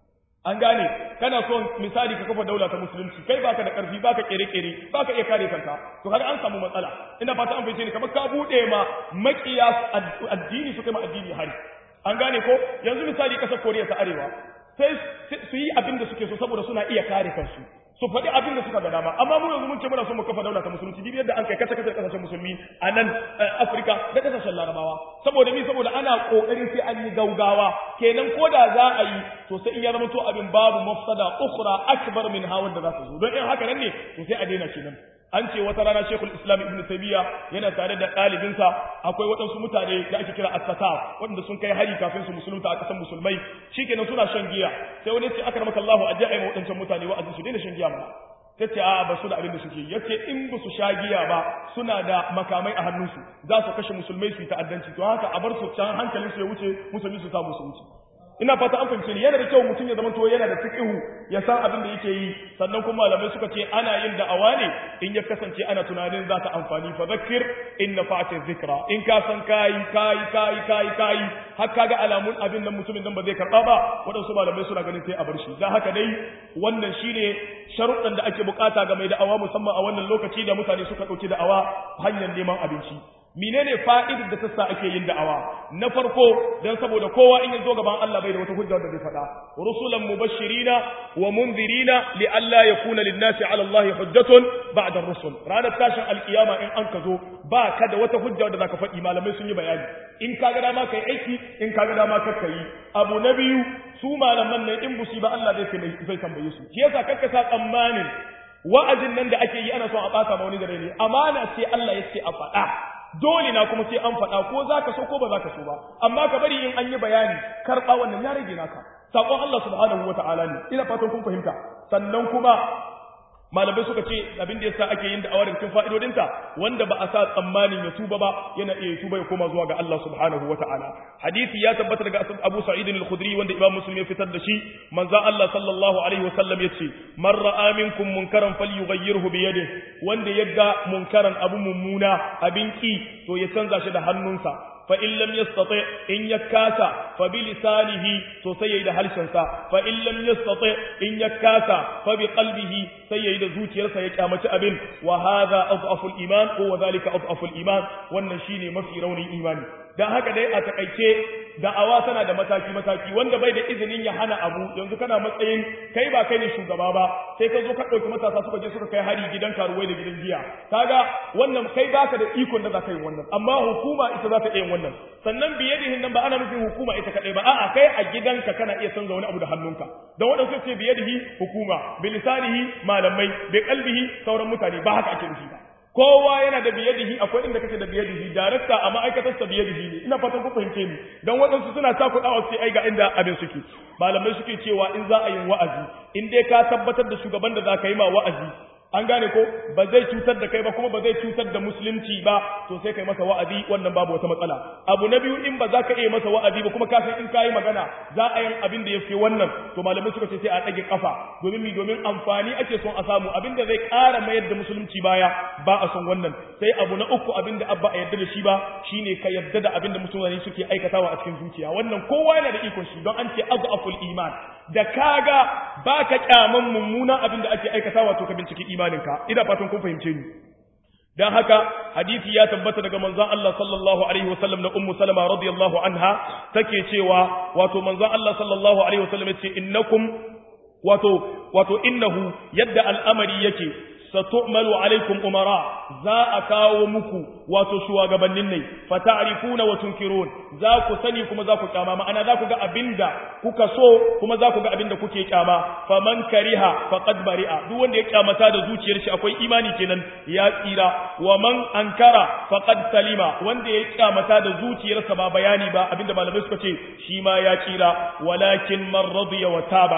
an gane kana so misali ka kafa daula ta musulunci kai baka da karfi baka kere-kere baka iya kare kanka to har an samu matsala ina fata an fice ni kamar ka bude ma makiya addini su kai ma addini hari an gane ko yanzu misali kasar Koriya ta Arewa sai su yi abin da suke so saboda suna iya kare kansu su faɗi abin da suka ga dama amma mu yanzu mun ce muna so mu kafa daula ta musulunci bibi yadda an kai kace kace kasashen musulmi a nan Afirka da kasashen Larabawa saboda mi saboda ana kokarin sai an yi gaugawa kenan ko da za a yi to sai in ya zama to abin babu mafsada ukhra akbar min hawan da za su zo don in haka nan ne to sai a daina kenan an ce wata rana shekul islam ibn tabiya yana tare da ɗalibinsa akwai waɗansu mutane da ake kira at-tatar wanda sun kai hari kafin su musulunta a ƙasar musulmai shikenan suna shan giya sai wani ce akramaka Allahu a ja'a waɗancan mutane wa'azi su daina shan giya ba tace a ba su da abin da suke yace in ba su sha giya ba suna da makamai a hannunsu za su kashe musulmai su yi ta'addanci to haka a bar su can hankalinsu ya wuce musulmi su samu su wuce ina fata an fahimce ni yana da kyau mutum ya zama to yana da fiqhu ya san abin da yake yi sannan kuma malamai suka ce ana yin da'awa ne in ya kasance ana tunanin za ta amfani fa zakkir in nafa'ati dhikra in ka san kai kai kai kai kai har kaga alamun abin nan mutumin nan ba zai karba ba wadansu malamai suna ganin sai a bar shi dan haka dai wannan shine sharuɗan da ake bukata ga mai da'awa musamman a wannan lokaci da mutane suka dauki da'awa hanyar neman abinci menene fa'idar da tassa ake yin da'awa na farko dan saboda kowa in ya zo gaban Allah bai da wata hujja da zai faɗa rusulan mubashirina wa munzirina li alla yakuna lin-nasi 'ala Allah hujjatun ba'da ar-rusul ranar tashin alkiyama in an ka zo ba ka da wata hujja da zaka faɗi malamai sun yi bayani in ka ga dama kai aiki in ka ga dama ka yi abu na biyu su malaman nan in busi ba Allah zai zai tambaye su shi yasa kakka sa tsammanin wa'azin nan da ake yi ana son a ɓata ma wani da ne amana ce Allah ya ce a faɗa dole na kuma sai an faɗa ko za ka so ko ba za ka so ba amma ka bari in an yi bayani karɓa wannan ya rage naka saƙon Allah subhanahu wa ta'ala ne ina fatan kun fahimta sannan kuma malamai suka ce abin da yasa ake yin da'awar cikin fa'idodinta wanda ba a sa tsammanin ya tuba ba yana iya tuba ya koma zuwa ga Allah subhanahu wa ta'ala hadisi ya tabbata daga Abu Sa'id al-Khudri wanda Imam Muslim ya fitar da shi manzo Allah sallallahu alaihi wasallam yace man ra'a minkum munkaran falyughayyirhu bi yadihi wanda yadda munkaran abu mummuna abin ki to ya canza shi da hannunsa fa in lam yastati in yakasa fa bi lisanihi to sai yayi da harshensa fa in lam yastati in yakasa fa bi qalbihi sai yayi da zuciyarsa ya kyamaci abin wa hadha adhafu al-iman ko wa dhalika adhafu al-iman wannan shine mafi raunin imani dan haka dai a takaice da'awa tana da mataki mataki wanda bai da izinin ya hana abu yanzu kana matsayin kai ba kai ne shugaba ba sai ka zo ka dauki matasa suka je suka kai hari gidan karuwai da gidan giya kaga wannan kai baka da ikon da za ka yi wannan amma hukuma ita za ta iya wannan sannan biyadihin nan ba ana nufin hukuma ita kadai ba a'a kai a gidanka kana iya canza wani abu da hannunka dan wadansu ce biyadihi hukuma bilisanihi malamai bi qalbihi sauran mutane ba haka ake nufi ba kowa yana da biyadihi akwai inda kake da biyadihi darakta a ma'aikatar sa biyadihi ne ina fatan ku fahimce ni dan waɗansu suna ta kuɗawa sai ai ga inda abin suke malamai suke cewa in za a yi wa'azi in dai ka tabbatar da shugaban da za ka yi ma wa'azi an gane ko ba zai cutar da kai ba kuma ba zai cutar da musulunci ba to sai kai masa wa'azi wannan babu wata matsala abu na biyu in ba za ka iya masa wa'azi ba kuma ka san in kayi magana za a yin abin da ya fi wannan to malamai suka ce sai a ɗage kafa domin mi domin amfani ake son a samu abin da zai ƙara mayar da musulunci baya ba a son wannan sai abu na uku abin da abba a yarda da shi ba shine ka yarda da abin da musulmani suke aikatawa a cikin zuciya wannan kowa yana da ikon shi don an ce azaful iman da kaga baka kyaman mummunan abin da ake aikatawa to ka binciki imaninka ina fatan kun fahimce ni dan haka hadisi ya tabbata daga manzon Allah sallallahu alaihi wasallam na ummu salama radiyallahu anha take cewa wato manzon Allah sallallahu alaihi wasallam yace innakum wato wato innahu yadda al'amari yake satu'malu alaikum umara za a kawo muku wato shugabannin ne fata'rifuna wa tunkirun za ku sani kuma za ku kyama ma'ana za ku ga abinda kuka so kuma za ku ga abinda kuke kyama faman kariha faqad bari'a duk wanda ya kyamata da zuciyar shi akwai imani kenan ya tsira wa man ankara faqad salima wanda ya kyamata da zuciyarsa ba bayani ba abinda malamai suka ce shi ma ya tsira walakin man radiya wa taba'a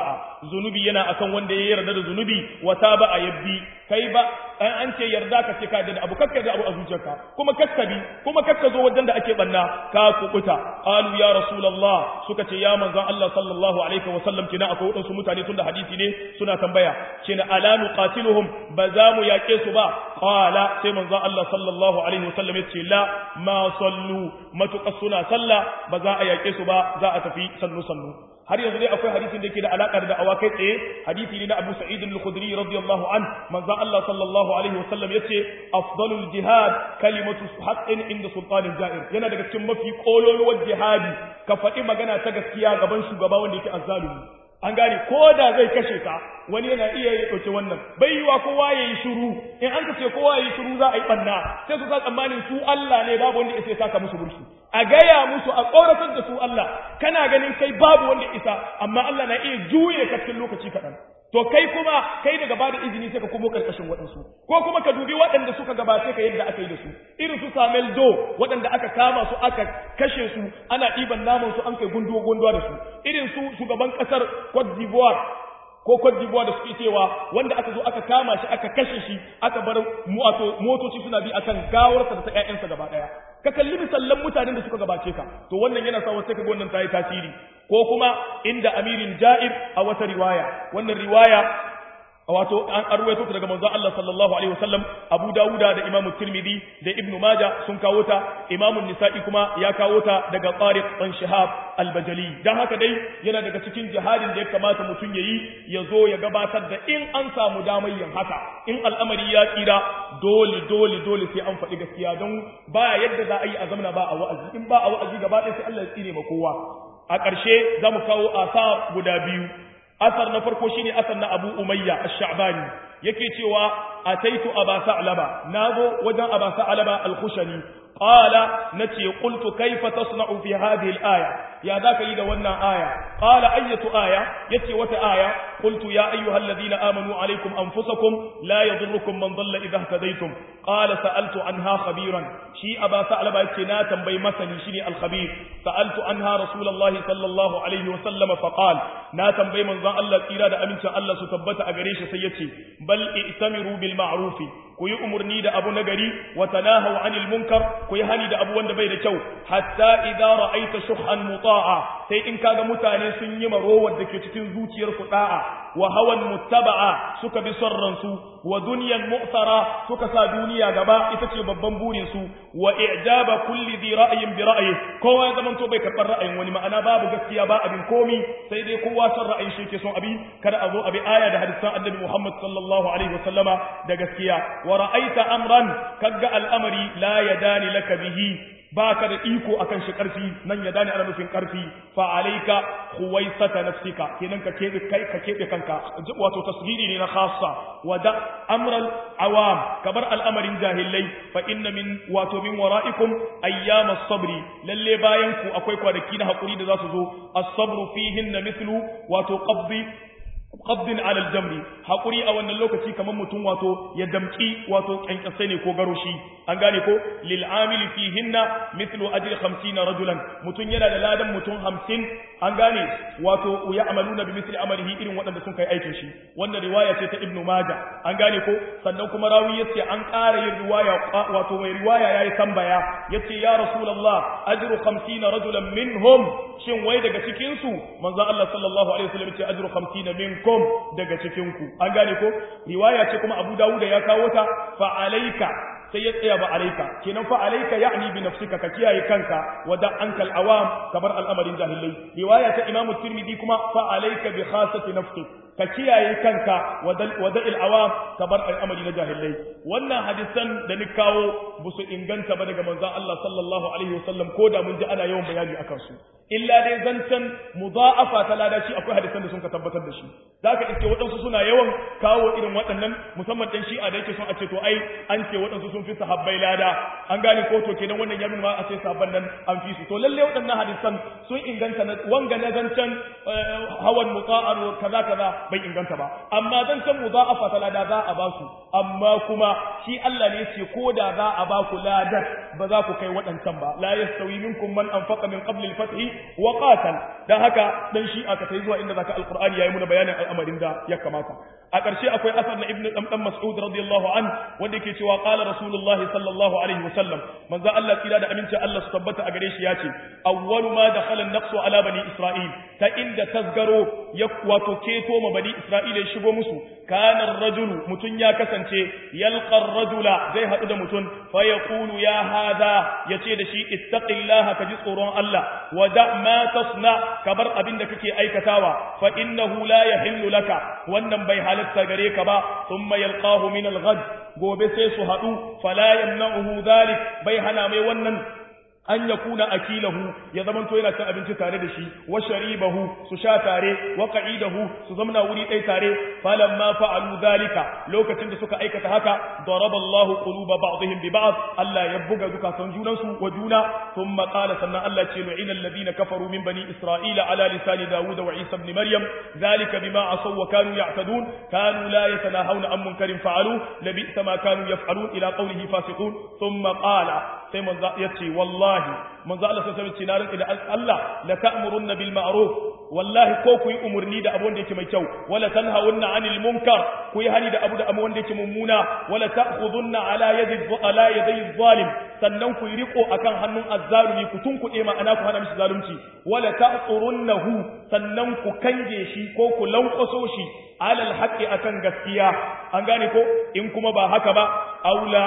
zunubi yana akan wanda ya yarda da zunubi wa taba a yabbi kai ba an ce yarda ka ce ka da abu kakka da abu a zuciyarka kuma kakkabi kuma kakka zo wajen da ake banna ka kubuta qalu ya rasulullah suka ce ya manzon Allah sallallahu alaihi wa sallam kina akwai wadansu mutane tun da hadisi ne suna tambaya kina ala nuqatiluhum ba za mu yake su ba qala sai manzon Allah sallallahu alaihi wa sallam ya ce la ma sallu matuƙa suna sallah ba za a yake su ba za a tafi sannu sannu har yanzu dai akwai hadisin da yake da alaka da da'awa kai tsaye hadisi ne na Abu Sa'id al-Khudri radiyallahu an manzon Allah sallallahu alaihi wasallam yace afdalul jihad kalimatu haqqin inda sultanin ja'ir yana daga cikin mafi kololuwar jihadi ka faɗi magana ta gaskiya gaban shugaba wanda yake azzalumi an gane ko da zai kashe ka wani yana iya ya ɗauki wannan bai yiwa kowa ya yi shiru in an ka ce kowa ya yi shiru za a yi ɓanna sai su sa tsammanin su Allah ne babu wanda isa ya saka musu burki a gaya musu a tsoratar da su Allah kana ganin kai babu wanda isa amma Allah na iya juye ka cikin lokaci kaɗan to kai kuma kai daga bada izini sai ka komo karkashin waɗansu ko kuma ka dubi waɗanda suka gabace ka yadda aka yi da su irin su Samuel Do waɗanda aka kama su aka kashe su ana ɗiban naman su an kai gunduwa gunduwa da su irin su shugaban ƙasar Cote d'Ivoire ko Cote d'Ivoire da suke cewa wanda aka zo aka kama shi aka kashe shi aka bar motoci suna bi akan gawarsa da ta ƴaƴansa gaba ɗaya ka kalli misallan mutanen da suka gabace ka to wannan yana sa wasu sai ka ga wannan ta yi tasiri ko kuma inda amirin ja'ir a wata riwaya wannan riwaya wato an arwaito daga manzon Allah sallallahu alaihi wasallam Abu Dawuda da Imam Tirmidhi da Ibn Majah sun kawo ta Imam Nisa'i kuma ya kawo ta daga Tariq bin Shihab al-Bajali dan haka dai yana daga cikin jihadin da ya kamata mutum yayi ya zo ya gabatar da in an samu damar yin haka in al'amari ya tsira dole dole dole sai an faɗi gaskiya don ba yadda za a yi a zamana ba a wa'azi in ba a wa'azi gaba ɗaya sai Allah ya tsire ma kowa a ƙarshe za mu kawo asa guda biyu asar na farko shine asar na Abu Umayya Ash-Sha'bani yake cewa ataitu Aba Sa'laba nazo wajen Aba Sa'laba Al-Khushani qala nace qultu kayfa tasna'u fi hadhihi al-aya ya zaka yi da wannan aya qala ayyatu aya yace wata aya qultu ya ayyuhalladhina amanu alaykum anfusakum la yadhurrukum man dhalla idha ihtadaytum qala sa'altu anha khabiran shi Aba Sa'laba yace na tambayi masani shine al-khabir sa'altu anha rasulullahi sallallahu alaihi wa sallam fa qala na tambayi manzon Allah tsira da amincin Allah su tabbata a gare shi sai yace bal i'tamiru bil ma'ruf ku yi umurni da abu nagari wa tanahaw anil munkar ku yi hani da abu wanda bai da kyau hatta idza ra'aita shuhan muta'a sai in kaga mutane sun yi marowar da ke cikin zuciyar su da'a wa hawan muttaba'a suka bi son ransu wa dunyan mu'tara suka sa duniya gaba ita ce babban burin su wa i'jaba kulli dhi ra'yin bi ra'yi kowa ya zamanto bai karɓar ra'ayin wani ma'ana babu gaskiya ba abin komi sai dai kowa son ra'ayin shi ke son abi kada a zo abi aya da hadisan annabi Muhammad sallallahu alaihi wasallama da gaskiya wa ra'aita amran kaga al'amari la yadani laka bihi baka da iko akan shi karfi nan ya dani ana nufin karfi fa alayka khuwaisata nafsika kenan ka kebe kai ka kebe kanka wato tasdiri ne na khassa wa da amral awam kabar al'amarin jahilai fa inna min wato min wara'ikum ayyam as-sabri lalle bayan ku akwai kwanaki na hakuri da za su zo as-sabru fihinna mithlu wato qabdi qabdin ala al-jamri hakuri a wannan lokaci kamar mutum wato ya damki wato kyankyasai ne ko garoshi an gane ko lil amili fihinna mithlu ajri 50 rajulan mutum yana da ladan mutum 50 an gane wato ya amaluna bi mithli amalihi irin waɗanda sun kai aikin shi wannan riwaya ce ta ibnu majah an gane ko sannan kuma rawi yace an ƙara yin riwaya wato mai riwaya yayi tambaya yace ya rasulullah ajru 50 rajulan minhum shin wai daga cikin su manzo Allah sallallahu alaihi wasallam yace ajru 50 minkum daga cikin ku an gane ko riwaya ce kuma Abu Dawud ya kawo ta fa alayka sai ya tsaya ba alaika kenan fa alaika ya'ni bi nafsika ka kiyaye kanka wa da ankal awam kabar al'amarin jahilai riwaya ta Imam Tirmidhi kuma fa alaika bi khasati nafsik ka kiyaye kanka wa da il awam kabar al'amari na jahilai wannan hadisan da ni kawo ba su inganta ba daga manzon Allah sallallahu alaihi wasallam ko da mun ji ana yawan bayani akan su illa dai zancen mudha'afa ta ladaci akwai hadisan da sun ka tabbatar da shi zaka iske waɗansu suna yawan kawo irin waɗannan musamman dan shi'a da yake son a ce to ai an ce waɗansu sun fi sahabbai lada an gane ko to kenan wannan ya nuna a ce sahabban nan an fi su to lalle waɗannan hadisan sun inganta na wanga na zancen hawan muta'ar kaza kaza bai inganta ba amma zancen mudha'afa ta lada za a ba su amma kuma shi Allah ne yace ko da za a ba ku ladar ba za ku kai waɗancan ba la yastawi minkum man anfaqa min qabli al-fath wa qatal dan haka dan shi aka tai zuwa inda zaka alqur'ani yayi muna bayanin al'amarin da ya kamata a ƙarshe akwai asar na ibnu dan mas'ud radiyallahu an wanda yake cewa qala rasulullah sallallahu alaihi wasallam manzo Allah tsira da aminci Allah su tabbata a gare shi yace awwalu ma dakhala an-naqsu ala bani isra'il ta inda tasgaro ya wato keto ma bani isra'ila ya shigo musu kana ar-rajulu mutun ya kasance yalqa ar-rajula zai hadu da mutun fa yaqulu ya hadha yace da shi ittaqillaha ka ji tsoron Allah wa da ma tasna kabar abin da kake aikatawa fa innahu la yahillu laka wannan bai halatta gare ka ba thumma yalqahu min al-ghad gobe sai su hadu fala yamna'uhu dhalik bai hana mai wannan an ya kuna akilahu ya zamanto yana cin abinci tare da shi wa sharibahu su sha tare wa qa'idahu su zamna wuri ɗaya tare falamma fa'alu dhalika lokacin da suka aikata haka daraba Allah quluba ba'dihim bi ba'd Allah ya buga zukatan junan su wa juna thumma qala sannan Allah ce lu'ina alladhina kafaru min bani isra'ila ala lisani daud wa isa ibn maryam dhalika bima asaw wa kanu ya'tadun kanu la yatanahawna an munkarin fa'alu labisa ma kanu yaf'alun ila qawlihi fasiqun thumma qala sai manzo yace wallahi manzo Allah sai ce na rinka da Allah la ta'murunna bil ma'ruf wallahi ko ku yi umurni da abu wanda yake mai kyau wala tanhawunna 'anil munkar ku yi hani da abu da abu wanda yake mummuna wala ta'khudunna ala yadi ala yadi zalim sannan ku yi riko akan hannun azzalumi ku tunkuɗe ma'ana ku hana mishi zalunci wala ta'turunnahu sannan ku kange shi ko ku lankwaso shi alal haqqi akan gaskiya an gane ko in kuma ba haka ba aula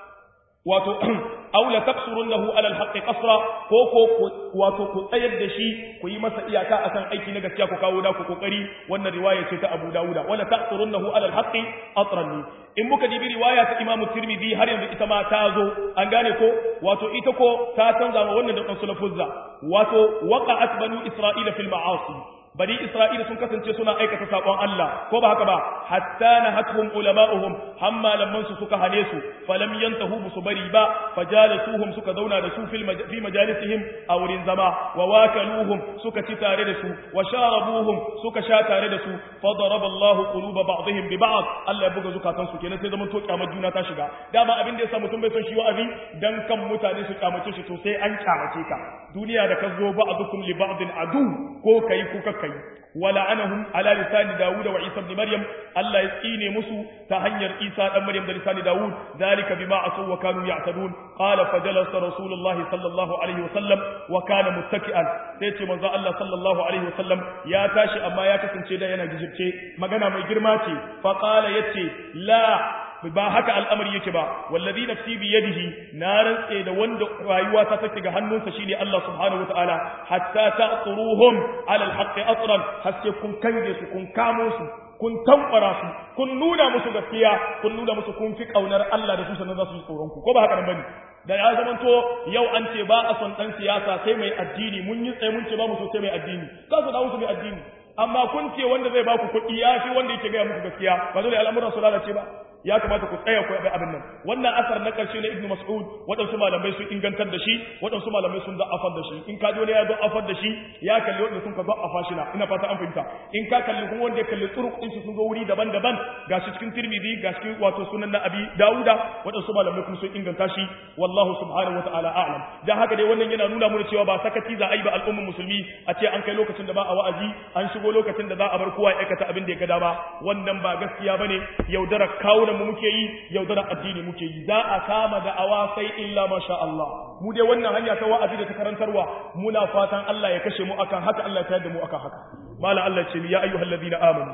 wato aula taksurunnahu ala alhaqqi qasra ko ko wato ku tsayar da shi ku yi masa iyaka akan aiki na gaskiya ku kawo da ku kokari wannan riwaya ce ta Abu Dawuda wala taksurunnahu ala alhaqqi atran in muka dibi riwaya ta Imam Tirmidhi har yanzu ita ma ta zo an gane ko wato ita ko ta canza ma wannan da kan sulafuzza wato waqa'at banu isra'ila fil ma'asi bani isra'ila sun kasance suna aikata sakon Allah ko ba haka ba hatta nahatuhum ulama'uhum hamma lamman su suka hane su falam yantahu su bari ba fajalisuhum suka zauna da su fil fi majalisihim a wurin zama wa wakaluhum suka ci tare da su wa sharabuhum suka sha tare da su fa daraba Allahu quluba ba'dihim bi ba'd Allah ya buga zukatan su kenan sai zaman to kyamar juna ta shiga dama abin da yasa mutum bai son shi wa'azi dan kan mutane su kyamace shi to sai an kyamace ka duniya da ka zo ba'dukum li ba'din adu ko kai ko kakkai yi ولعنهم على لسان داود وعيسى بن مريم الله يسقيني مسو تهنير عيسى بن مريم لسان داود ذلك بما عصوا وكانوا يعتدون قال فجلس رسول الله صلى الله عليه وسلم وكان متكئا سيتي من الله صلى الله عليه وسلم يا تاشي اما يا kasance da yana gijirce magana mai girma ce fa qala yace la ba haka al'amari yake ba wallazi nafsi bi yadihi na rantse da wanda rayuwa ta take ga hannunsa shine Allah subhanahu wataala hatta ta'turuhum ala alhaqqi atran haske kun kange su kun kamo su kun tankwara su kun nuna musu gaskiya kun nuna musu kun fi kaunar Allah da su sannan za su yi tsoron ku ko ba haka nan bane da ya zamanto yau an ce ba a son dan siyasa sai mai addini mun yi tsaye mun ce ba mu so sai mai addini ka su dawo su mai addini amma kun ce wanda zai ba ku kuɗi ya fi wanda yake gaya muku gaskiya ba dole al'amuran su lalace ba ya kamata ku tsaya ku yi abin nan wannan asar na karshe na ibnu mas'ud waɗansu malamai sun ingantar da shi waɗansu malamai sun da'afar da shi in ka ji wani ya da'afar da shi ya kalli wanda sun ka da'afa shi na ina fata an fahimta in ka kalli kuma wanda ya kalli turuqin su sun zo wuri daban-daban gashi cikin tirmidhi gashi cikin wato sunan na abi dauda waɗansu malamai kuma sun inganta shi wallahu subhanahu wata'ala a'lam dan haka dai wannan yana nuna mana cewa ba sakati za a yi ba al'ummar musulmi a ce an kai lokacin da ba a wa'azi an shigo lokacin da za a bar kowa ya aikata abin da ya ga dama wannan ba gaskiya bane yaudarar kawunan mu muke yi yaudarar addini muke yi za a kama da'awa sai illa masha Allah mu dai wannan hanya ta wa'azi da ta karantarwa muna fatan Allah ya kashe mu akan haka Allah ya tayar da mu akan haka mala Allah ce ya ayyuhal ladina amanu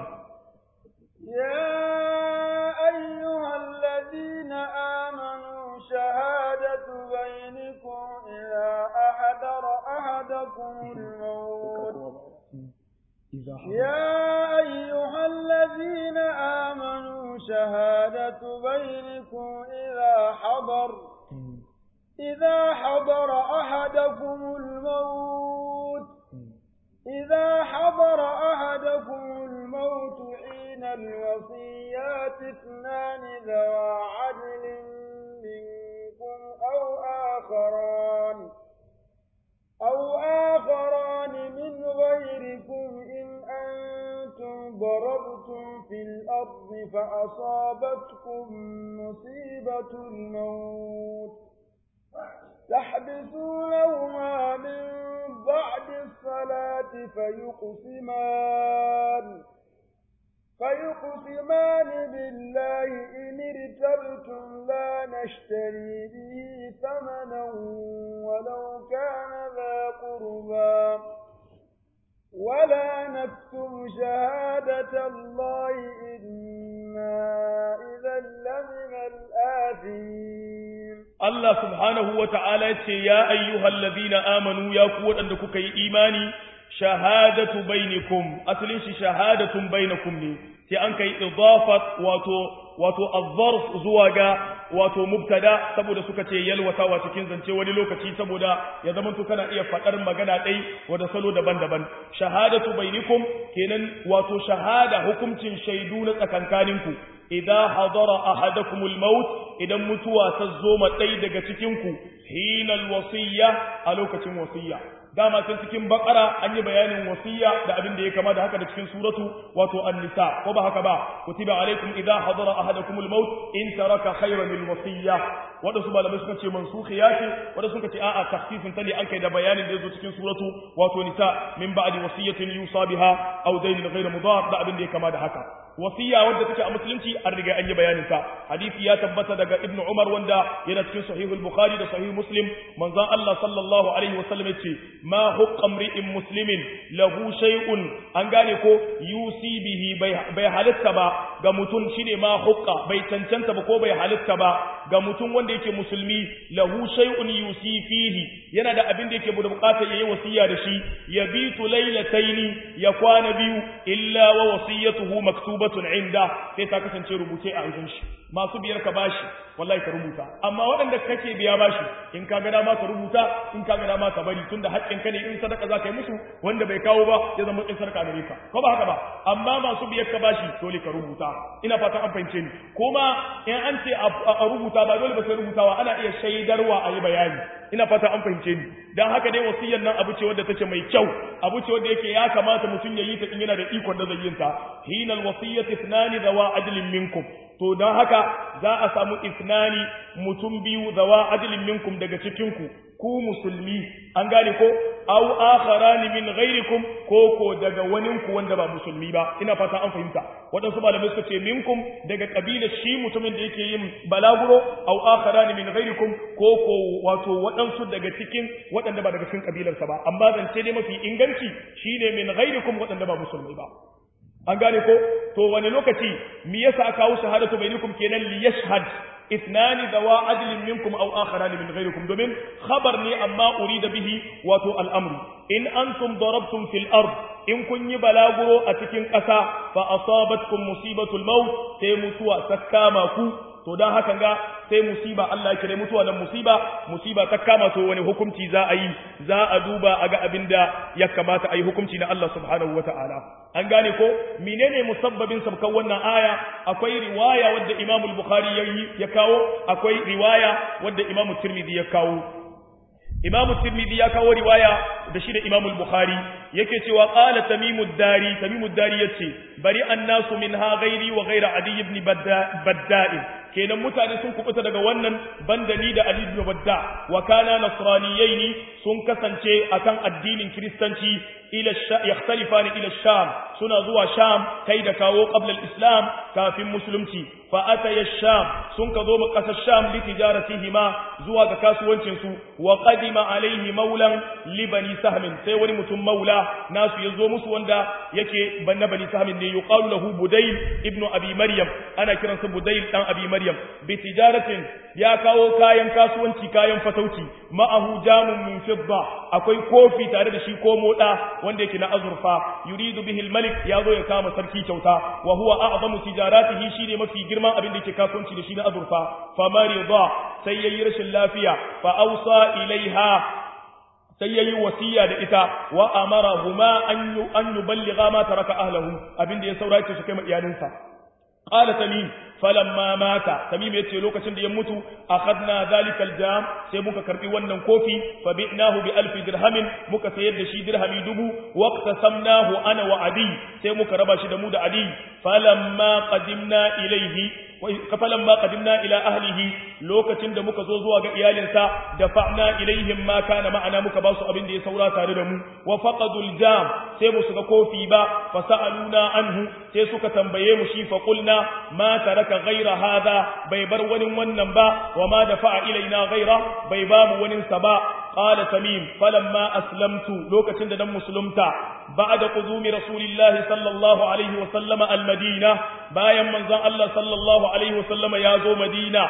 ya ayyuhal ladina amanu shahadatu bainakum idza ahadara ahadakum al-maut يا أيها الذين آمنوا شهادة بينكم إذا حضر إذا حضر أحدكم الموت إذا حضر أحدكم الموت حين الوصيات اثنان ذوى عدل منكم أو آخران أو آخران من غيركم إن أنتم ضربتم في الأرض فأصابتكم مصيبة الموت تحبسونهما من بعد الصلاة فيقسمان فيقسمان بالله إن ارتبتم لا نشتري به ثمنا ولو كان ذا قربا ولا نكتم شهادة الله إنا إذا لمن الآثمين Allah subhanahu wa ta'ala ya ce, Ya ayyuhal ladina amanu ya ku waɗanda kuka yi imani, shahadatu bainikum, asalin shi shahadatun bainakum ne, sai an kai idafat wato wato azzarf zuwa ga wato mubtada saboda suka ce yalwatawa cikin zance wani lokaci saboda ya zama to kana iya faɗar magana ɗai wada salo daban-daban shahadatu bainikum kenan wato shahada hukuncin shaidu na tsakankaninku idza hadara ahadakumul maut idan mutuwa ta zo ma ɗai daga cikinku hinal wasiyya a lokacin wasiyya dama can cikin bakara an yi bayanin wasiya da abin da ya kama da haka da cikin suratu wato an-nisa ko ba haka ba kutiba alaikum idza hadara ahadakumul maut in taraka khayran lil wasiyya wanda su malamai suka ce mansukhiya ce wanda suka ce a'a takhsisin tali an kai da bayanin da yazo cikin suratu wato nisa min ba'di wasiyatin yusa biha aw daynin ghayra mudar da abin da ya kama da haka wasiya wadda take a musulunci an riga an yi bayanin ta hadisi ya tabbata daga ibn umar wanda yana cikin sahihul bukhari da sahih muslim manzon Allah sallallahu alaihi wasallam yace ma hukka mri'in muslimin lahu shay'un an gane ko yusi bihi bai halitta ba ga mutum shine ma hukka bai cancanta ba ko bai halitta ba ga mutum wanda yake musulmi lahu shay'un yusi fihi yana da abin da yake da bukatar yayi wasiya da shi yabitu laylataini ya kwana biyu illa wa wasiyatuhu maktubatun inda sai ta kasance rubuce a wajen shi masu biyar ka bashi wallahi ka rubuta amma waɗanda kake biya bashi in ka ga dama ka rubuta in ka ga dama ka bari tunda haƙƙin ka ne in sadaka za ka yi musu wanda bai kawo ba ya zama in sadaka gare ka ko ba haka ba amma masu biyar ka bashi dole ka rubuta ina fatan an fahimce ni kuma in an ce a rubuta ba dole ba sai rubutawa ana iya shaidarwa a yi bayani ina fata an fahimce ni dan haka dai wasiyar nan abu ce wadda take mai kyau abu ce wadda yake ya kamata mutum ya yi ta in yana da ikon da zai yin ta hinal wasiyyati ithnani dawa ajlin minkum to dan haka za a samu ithnani mutum biyu dawa ajlin minkum daga cikin ku ku musulmi an gane ko aw akharani min ghairikum ko ko daga wanin ku wanda ba musulmi ba ina fata an fahimta wadansu malamai suka ce minkum daga kabila shi mutumin da yake yin balaguro aw akharani min ghairikum ko ko wato wadansu daga cikin wadanda ba daga cikin kabilarsa ba amma zance dai mafi inganci shine min ghairikum wadanda ba musulmi ba an gane ko to wani lokaci me yasa aka kawo shahadatu bainakum kenan li yashhad اثنان ذوا عدل منكم او اخران من غيركم دومين خبر ne amma urida bihi wato al'amru in antum darabtum fil ard in kun yi balaguro a cikin ƙasa fa asabatkum musibatul maut sai mutuwa ta kama ku to dan hakan ga sai musiba Allah ya kire mutuwa nan musiba musiba ta kama to wani hukunci za a yi za a duba a ga abin da ya kamata a yi hukunci na Allah subhanahu wata'ala an gane ko menene musabbabin sabkan wannan aya akwai riwaya wadda Imam al-Bukhari ya ya kawo akwai riwaya wadda Imam Tirmidhi ya kawo Imam Tirmidhi ya kawo riwaya da shi da Imam al-Bukhari yake cewa qala Tamimud Dari Tamimud Dari yace bari annasu minha ghairi wa ghaira Adi ibn Badda'i kenan mutane sun kubuta daga wannan bandani da Ali ibn Badda wa kana nasraniyaini sun kasance akan addinin Kiristanci ila yakhtalifani ila Sham suna zuwa Sham kai da kawo qabla al-Islam kafin musulunci fa ataya Sham sun ka zo kasar Sham li tijaratihima zuwa ga kasuwancin su wa qadima alaihi maulan li bani sahmin sai wani mutum maula nasu ya zo musu wanda yake banna bani sahmin ne yuqalu lahu budayl ibnu abi maryam ana kiransa budayl dan abi maryam bi tijaratin ya kawo kayan kasuwanci kayan fatauci ma'ahu jamun min fidda akwai kofi tare da shi ko moda wanda yake na azurfa yuridu bihi al-malik ya zo ya kama sarki kyauta wa huwa a'zamu tijaratihi shine mafi girman abin da yake kasuwanci da shi na azurfa fa marida sai yayi rashin lafiya fa ausa ilaiha sai yayi wasiya da ita wa amarahuma an yu an yuballigha ma taraka ahlihi abin da ya saurace su kai ma iyalinsa qala tamim falamma mata tamim yace lokacin da ya mutu akhadna zalikal jam sai muka karbi wannan kofi fa bi'nahu bi alf dirhamin muka sayar da shi dirhami dubu waqtasamnahu ana wa adi sai muka raba shi da mu da adi falamma qadimna ilayhi falamma qadimna ila ahlihi lokacin da muka zo zuwa ga iyalinsa dafa'na ilaihim ma kana ma'ana muka ba su abin da ya saura tare da mu wa faqadul jam sai mu suka kofi ba fa sa'aluna anhu sai suka tambaye mu shi fa qulna ma taraka ghayra hadha bai bar wani wannan ba wa ma dafa'a ilaina ghayra bai ba mu wani sa ba qala tamim falamma aslamtu lokacin da dan musulunta ba'da qudumi rasulillahi sallallahu alaihi wa sallama almadina bayan manzon Allah sallallahu alaihi wa sallama ya zo madina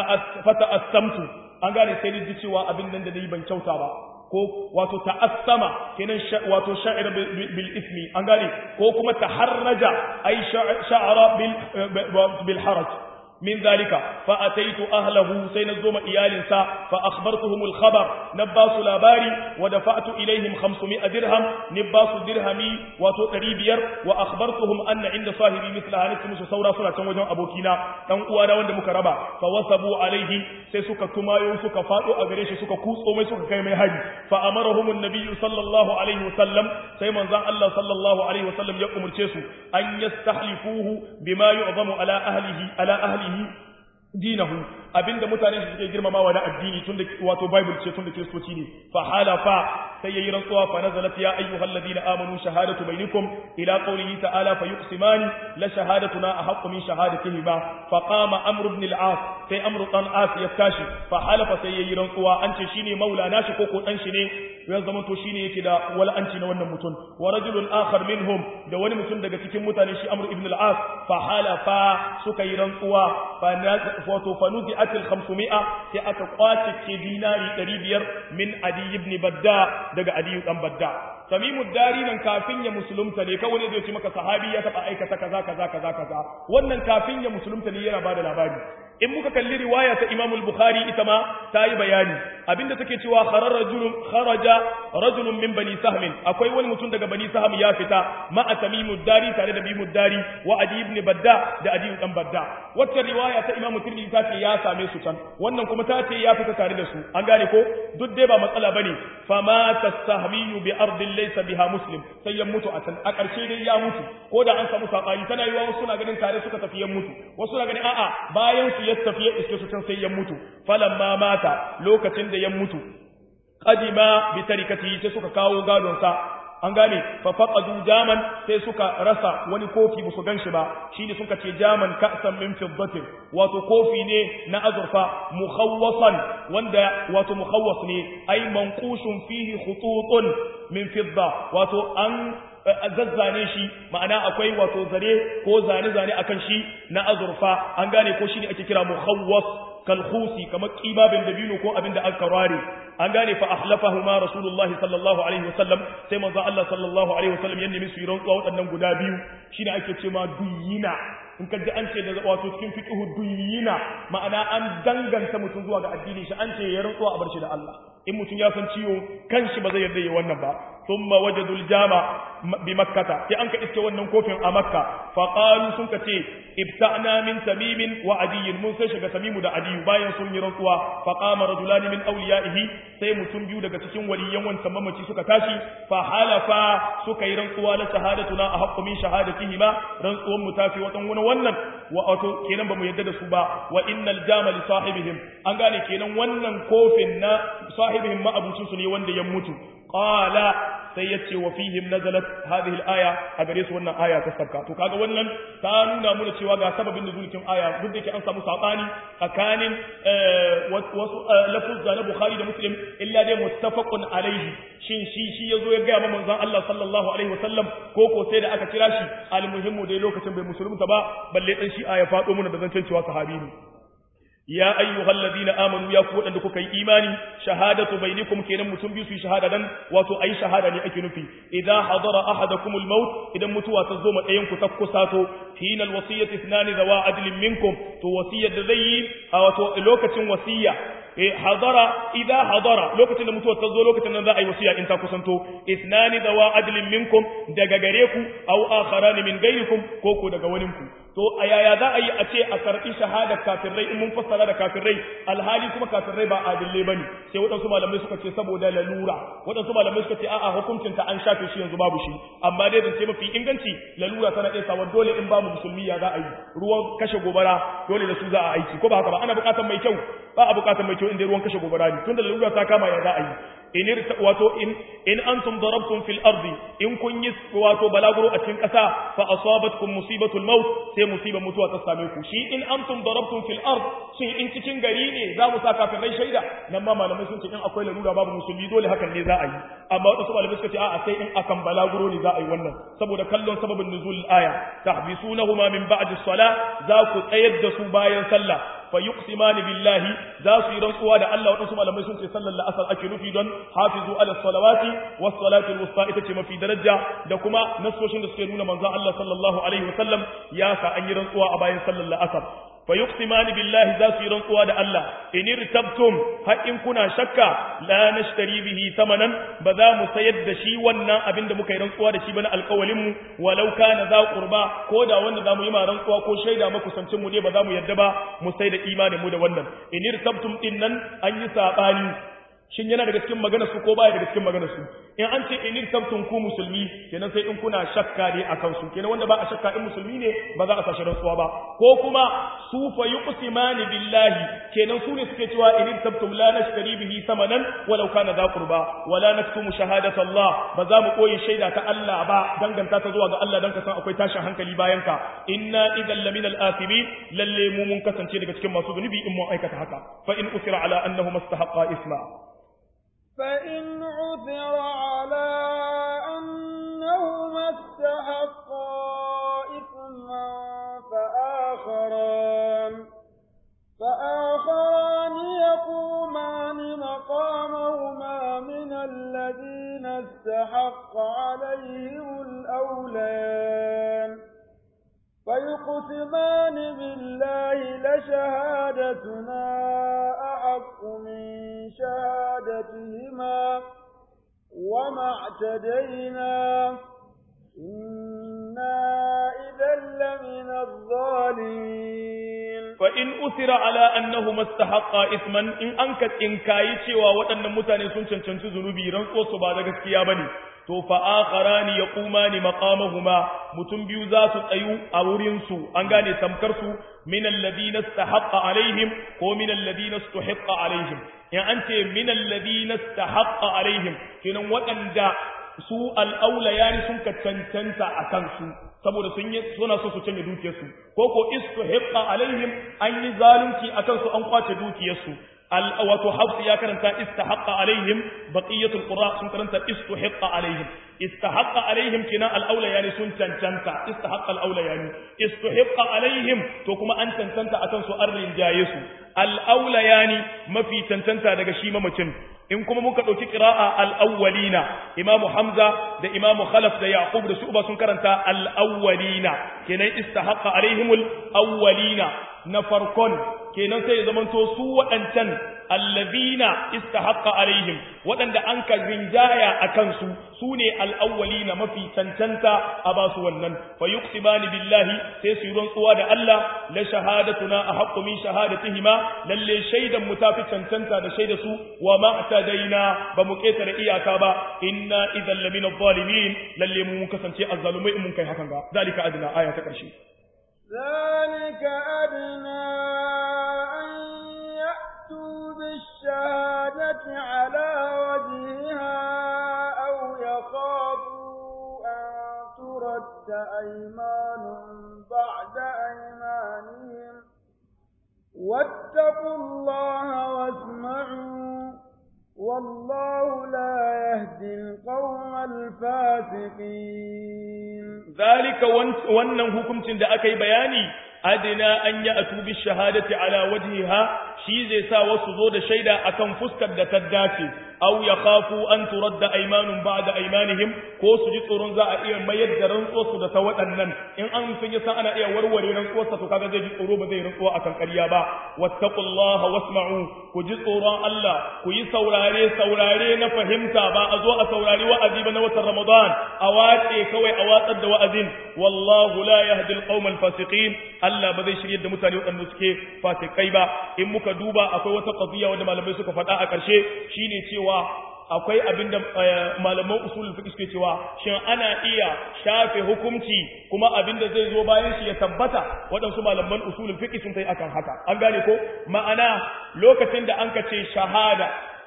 fa ta'assamtu an gane sai ni cewa abin nan da nayi ban kyauta ba ko wato ta'assama kenan wato sha'ir bil ismi an gane ko kuma taharraja ay sha'ara bil bil haraj من ذلك فأتيت أهله سينزوم إيالنسا فأخبرتهم الخبر نباس لاباري ودفعت إليهم خمسمائة درهم نباس درهمي وتقريبير وأخبرتهم أن عند صاحبي مثل هانت مسو سورة سورة وجن أبوكينا تنقوانا وند مكربا فوثبوا عليه سيسوك كمايو سوك فاتو أغريش سوك كوس أمي سوك كيمي هاي فأمرهم النبي صلى الله عليه وسلم سيمن زان الله صلى الله عليه وسلم يقوم الشيسو أن يستحلفوه بما يعظم على أهله على أهله dinahu abinda mutane su suke girmamawa na addini tun da wato bible ce tun da kristoci ne fa halafa sai yayi rantsuwa fa nazalat ya ayyuhal ladina amanu shahadatu bainakum ila qawlihi ta'ala fa yuqsimani la shahadatuna ahaqqu min shahadatihi ba fa qama amr ibn al-as sai amr dan as ya tashi fa halafa sai yayi rantsuwa an ce shine maulana shi ko ko dan shi ne ya zama to shine yake da wala'anci na wannan mutum wa rajulun akhar minhum da wani mutum daga cikin mutane shi amr ibn al-as fa halafa suka yi rantsuwa fa wato fa nuzi'at al-500 sai aka kwace ke dinari 500 min adi ibn badda daga adi dan badda tamimu dari nan kafin ya musulunta ne kawai zai ce maka sahabi ya taba aikata kaza kaza kaza kaza wannan kafin ya musulunta ne yana bada labari in muka kalli riwaya ta Imam al-Bukhari ita ma ta yi bayani abinda take cewa kharar rajulun kharaja rajulun min bani sahm akwai wani mutum daga bani sahm ya fita ma tamimu dari tare da bimu dari wa adi ibn badda da adi dan badda wacce riwaya ta Imam Tirmidhi ta ce ya same su can wannan kuma ta ce ya fita tare da su an gane ko duk dai ba matsala bane fama tasahmiyu bi ardin laysa biha muslim sai ya mutu a can a ƙarshe dai ya mutu ko da an samu sabani tana yiwa wasu na ganin tare suka tafi ya mutu wasu na ganin a'a bayan su ya tafi ya iske su can sai ya mutu falamma mata lokacin da ya mutu qadima bi tarikati sai suka kawo gadon sa an gane fa faqadu jaman sai suka rasa wani kofi ba su ganshi ba shine suka ce jaman ka'san min fiddatin wato kofi ne na azurfa mukhawwasan wanda wato mukhawwas ne ay manqushun fihi khututun min fidda wato an zazzane shi ma'ana akwai wato zare ko zane-zane akan shi na azurfa an gane ko shine ake kira mukhawwas kalkhusi kamar kibabin dabino ko abin da aka ware an gane fa ahlafahuma rasulullahi sallallahu alaihi wasallam sai manzo Allah sallallahu alaihi wasallam ya nemi su yi rantsuwa waɗannan guda biyu shine ake cewa duyina in ka ji an ce da wato cikin fiqhu duyina ma'ana an danganta mutum zuwa ga addini shi an ce ya rantsuwa a bar shi da Allah in mutum ya san ciwo kanshi ba zai yarda ya wannan ba thumma wajadul jama bi makkata sai an ka iske wannan kofin a makka fa qalu sun ka ce ibta'na min tamimin wa adiyin mun sai shiga tamimu da adiyu bayan sun yi rantsuwa fa qama rajulani min awliyaihi sai mutum biyu daga cikin waliyan wancan mamaci suka tashi fa halafa suka yi rantsuwa la shahadatuna a haqqu min shahadatihima rantsuwan mu tafi watan wani wannan wa wato kenan ba mu yadda da su ba wa innal jama li sahibihim an gane kenan wannan kofin na sahibihim ma abucin su ne wanda ya mutu qala sai ya ce wa fihim nazalat hadhihi al-aya a gare su wannan aya ta sabka to kaga wannan ta nuna mana cewa ga sababin nuzulin aya duk da yake an samu sabani tsakanin wasu lafuzza na Bukhari da Muslim illa dai muttafaqun alaihi shin shi shi yazo ya ga manzon Allah sallallahu alaihi wasallam ko ko sai da aka kira shi almuhimmu dai lokacin bai musulunta ba balle dan shi aya fado mana da zancen cewa sahabi ne ya ayyuhal ladina amanu ya ku wadanda kuka yi imani shahadatu bainakum kenan mutum biyu su shahada dan wato ayi shahada ne ake nufi idza hadara ahadakumul maut idan mutuwa ta zo ma ɗayan ku ta kusato hina alwasiyati ithnani dawa adlin minkum to wasiyar da zai yi a wato lokacin wasiya eh hadara idza hadara lokacin da mutuwa ta zo lokacin nan za a yi wasiya in ta kusanto ithnani dawa adlin minkum daga gare ku aw akharan min gairikum ko ko daga waninku to a yaya za a yi a ce a karɓi shahada kafirai in mun fassara da kafirai alhali kuma kafirai ba adillai bane sai waɗansu malamai suka ce saboda lalura waɗansu malamai suka ce a'a hukuncin ta an shafe shi yanzu babu shi amma dai zance mafi inganci lalura tana iya sawa dole in babu musulmi ya za a yi ruwan kashe gobara dole da su za a aiki ko ba haka ba ana buƙatar mai kyau ba a buƙatar mai kyau inda ruwan kashe gobara ne tunda lalura ta kama ya za a yi in wato in in antum darabtum fil ardi in kun yi wato balaguro a cikin ƙasa fa asabatkum musibatul maut sai musibar mutuwa ta same ku shi in antum darabtum fil ard shin in cikin gari ne za mu saka kafirai shaida nan ma malamai sun ce in akwai lalura babu musulmi dole hakan ne za a yi amma wasu malamai suka ce a'a sai in akan balaguro ne za a yi wannan saboda kallon sababin nuzul aya tahbisunahuma min ba'di salah za ku tsayar da su bayan sallah fa yuqsimani billahi za su yi rantsuwa da Allah wadansu malamai sun ce sallar la'asar ake nufi don hafizu ala salawati was salati wusta ita ce mafi daraja da kuma nasoshin da suke nuna manzon Allah sallallahu alaihi wasallam ya sa an yi rantsuwa a bayan sallar la'asar fa yuqsimani billahi za su yi rantsuwa da Allah in irtabtum har in kuna shakka la nashtari bihi thamanan ba za mu sayar da shi wannan abin da muka yi rantsuwa da shi bana alƙawalin mu walau kana za qurba ko da wanda za mu yi ma rantsuwa ko shaida makusancin mu ne ba za mu yadda ba mu sai da imanin mu da wannan in irtabtum din nan an yi sabani shin yana daga cikin maganar su ko baya daga cikin maganar su in an ce in irtabtum ku musulmi kenan sai in kuna shakka ne akan su kenan wanda ba a shakka in musulmi ne ba za a sashi rantsuwa ba ko kuma su fa yuqsimani billahi kenan su ne suke cewa in irtabtum la nashtari bihi samanan walau kana za qurba wala naktumu shahadata Allah ba za mu koyi shaida ta Allah ba danganta ta zuwa ga Allah dan ka san akwai tashin hankali bayan ka inna idan lamina al-athimin lalle mu mun kasance daga cikin masu zunubi in mun aikata haka fa in usira ala annahu mustahaqqa isma فإن عثر على أنهما استحقا إثما فآخران فآخران يقومان مقامهما من الذين استحق عليهم الأوليان فيقسمان بالله لشهادتنا أحق من شهادتهما وما اعتدينا إنا إذا لمن الظالمين فإن أثر على أنهما استحقا إثما إن أنكت إن كايتي ووطن متاني سنشن شنش ذنوبي رنسو سبادك السيابني to fa akharani yaqumani maqamahuma mutum biyu za su tsayu a wurin su an gane tamkar su min alladhina istahaqqa alaihim ko min alladhina istuhiqqa alaihim in an ce min alladhina istahaqqa alaihim kenan waɗanda su al'aula yani sun ka cancanta a kansu saboda sun yi suna so su canje dukiyarsu ko ko istuhiqqa alaihim an yi zalunci akan su an kwace dukiyarsu wato hafsu ya karanta istahaqqa alaihim baqiyatul qura sun karanta istuhiqqa alaihim istahaqqa alaihim kina al-aula yani sun cancanta istahaqqa al-aula yani istuhiqqa alaihim to kuma an cancanta akan su an rinjaye su al-aula yani mafi cancanta daga shi mamacin in kuma muka dauki qira'a al-awwalina imamu hamza da imamu khalaf da yaqub da shu'ba sun karanta al-awwalina kenan istahaqqa alaihimul awwalina na farkon kenan sai ya zamanto su waɗancan allazina istahaqqa alaihim waɗanda an ka rinjaya a kansu su ne al'awwalina mafi cancanta a ba su wannan fa yuqsimani billahi sai su yi rantsuwa da Allah la shahadatuna ahaqqu min shahadatihima lalle shaidan mu tafi cancanta da shaida su wa ma tadaina ba mu ketare iyaka ba inna idan lamina zalimin lalle mu mun kasance azzalumai in mun kai hakan ga zalika adna aya ta ƙarshe ذلك أدنى أن يأتوا بالشهادة على وجهها أو يخافوا أن ترد أيمان بعد أيمانهم واتقوا الله واسمعوا والله لا يهدي القوم الفاسقين ذلك wannan hukuncin da aka yi bayani adina an ya atu bi shahadati ala wajhiha shi zai sa wasu zo da shaida akan fuskar da ta dace aw yakhafu an turadda aymanun ba'da aymanihim ko su ji tsoron za a iya mayar da rantsuwar su da ta waɗannan in an sun yi san ana iya warware rantsuwar sa to kaga zai ji tsoro ba zai rantsuwa akan ƙarya ba wattaqullaha wasma'u ku ji tsoron Allah ku yi saurare saurare na fahimta ba a zo a saurari wa'azi ba na watan Ramadan a wace kawai a watsar da wa'azin wallahu la yahdi alqawmal fasiqin Allah ba zai shirye da mutane waɗanda suke fasikai ba in muka duba akwai wata qadiya wanda malamai suka faɗa a ƙarshe shine cewa akwai abin da malaman usulul fiqh suke cewa shin ana iya shafe hukunci kuma abin da zai zo bayan shi ya tabbata waɗansu malaman usulul fiqh sun kai akan haka an gane ko ma'ana lokacin da an ka ce shahada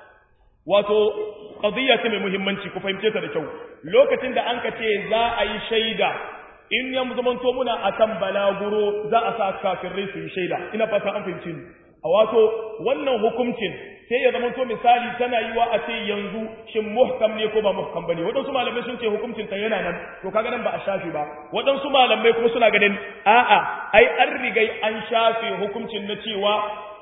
wato qadiyya ce mai muhimmanci ku fahimce ta da kyau lokacin da an ka ce za a yi shaida in ya zamanto muna akan balaguro za a sa kafirai su yi shaida ina fata an fahimci ni a wato wannan hukuncin sai ya zamanto misali tana yi wa a ce yanzu shin muhkam ne ko ba muhkam bane waɗansu malamai sun ce hukuncin ta yana nan to kaga nan ba a shafe ba waɗansu malamai kuma suna ganin a'a ai an rigai an shafe hukuncin na cewa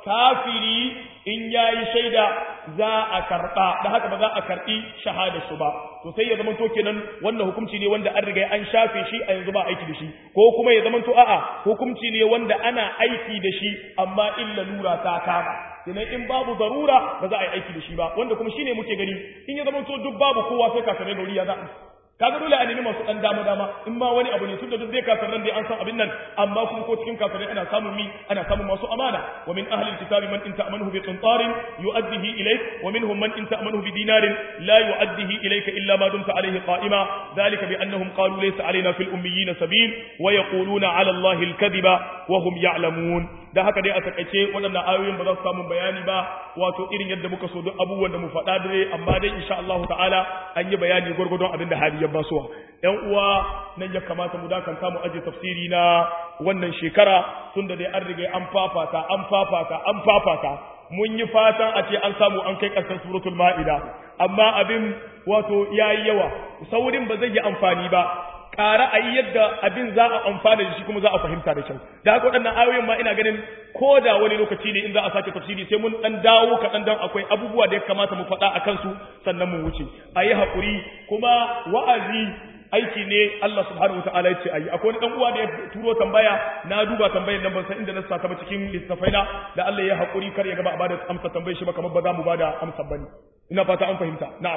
kafiri in yayi shaida za a karɓa da haka ba za a karɓi shahada su ba to sai ya zamanto kenan wannan hukunci ne wanda an riga an shafe shi a yanzu ba aiki da shi ko kuma ya zamanto a'a hukunci ne wanda ana aiki da shi amma illa lura ta kama kenan in babu zarura ba za a yi aiki da shi ba wanda kuma shine muke gani in ya zamanto duk babu kowa sai kafirai da wuri ya za kaga dole a nemi masu dan dama dama in ma wani abu ne tunda duk zai kafiran dai an san abin nan amma kuma ko cikin kafirai ana samun mi ana samun masu amana wa min ahli alkitabi man in ta'amanuhu bi qintarin yu'addihi ilayk wa minhum man in ta'amanuhu bi dinarin la yu'addihi ilayka illa ma dumta alayhi qa'ima dhalika bi annahum qalu laysa alayna fil ummiyin sabil wa yaquluna 'ala allahi alkadhiba wa hum ya'lamun da haka dai a takaice waɗannan ayoyin ba za su samu bayani ba wato irin yadda muka so duk abubuwan da mu faɗa dare amma dai insha Allah ta'ala an yi bayani gwargwadon abin da hali ya basuwa ƴan uwa nan ya kamata mu dakanta mu aje tafsiri na wannan shekara tunda dai an riga an fafata an fafata an fafata mun yi fatan a ce an samu an kai ƙarshen suratul ma'ida amma abin wato yayi yawa saurin ba zai yi amfani ba ƙara a yi yadda abin za a amfana da shi kuma za a fahimta da kyau da haka waɗannan ayoyin ma ina ganin ko da wani lokaci ne in za a sake tafsiri sai mun ɗan dawo kaɗan dan akwai abubuwa da ya kamata mu faɗa a kansu sannan mu wuce a yi haƙuri kuma wa'azi aiki ne Allah subhanahu wa ta'ala ya ce ayi akwai wani dan uwa da ya turo tambaya na duba tambayar nan ban san inda na saka ba cikin littafaina da Allah ya haƙuri kar ya gaba a bada amsa tambayar shi ba kamar ba za mu bada amsa bane ina fata an fahimta na'am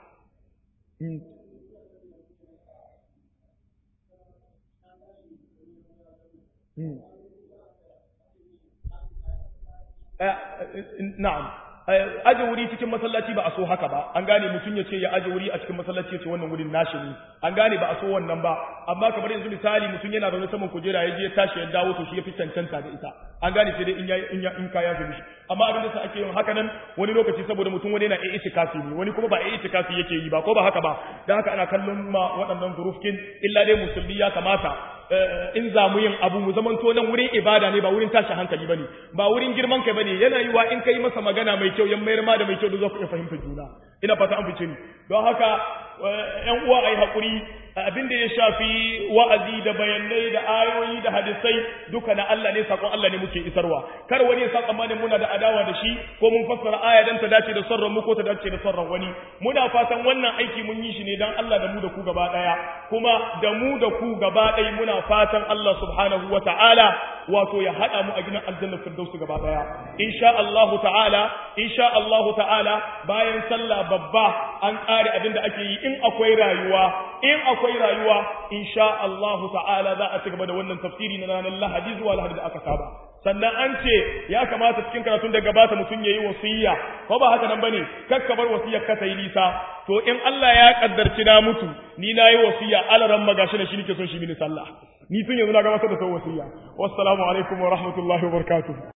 na'am aje wuri cikin masallaci ba a so haka ba an gane mutum ya ce ya aje wuri a cikin masallaci ya ce wannan wurin nashi ne an gane ba a so wannan ba amma kamar yanzu misali mutum yana zaune saman kujera ya je ya tashi ya dawo to shi ya fi cancanta da ita an gane sai dai in ya in ya in kaya fi mishi amma abin da sa ake yin haka nan wani lokaci saboda mutum wani yana iya itikafi ne wani kuma ba iya itikafi yake yi ba ko ba haka ba dan haka ana kallon ma waɗannan zurufkin illa dai musulmi ya kamata in za mu yin abu mu zamanto nan wurin ibada ne ba wurin tashi hankali bane ba wurin girman kai bane yana yiwa in kai masa magana mai kyau yan mayar ma da mai kyau da za ku iya fahimtar juna ina fata an fice ni don haka yan uwa ai hakuri abin da ya shafi wa'azi da bayanai da ayoyi da hadisai duka na Allah ne sakon Allah ne muke isarwa kar wani ya sa tsammanin muna da adawa da shi ko mun fassara aya dan ta dace da sarran mu ko ta dace da sarran wani muna fatan wannan aiki mun yi shi ne dan Allah da mu da ku gaba daya kuma da mu da ku gaba daya muna fatan Allah subhanahu wa ta'ala wato ya hada mu a gidan aljanna firdausi gaba daya insha Allah ta'ala insha Allah ta'ala bayan sallah babba an kare abin da ake yi in akwai rayuwa in akwai rayuwa insha Allah ta'ala za a ci gaba da wannan tafsiri na ranar Lahadi zuwa Lahadi da aka saba sannan an ce ya kamata cikin karatun da gabata mutum yayi wasiyya ko ba haka nan bane kakka bar wasiyar ka tayi nisa to in Allah ya kaddarci na mutu ni nayi wasiyya alaran magashi da shi nake son shi mini sallah ni tun yanzu na ga masa da sau wasiyya wassalamu alaikum wa rahmatullahi wa barakatuh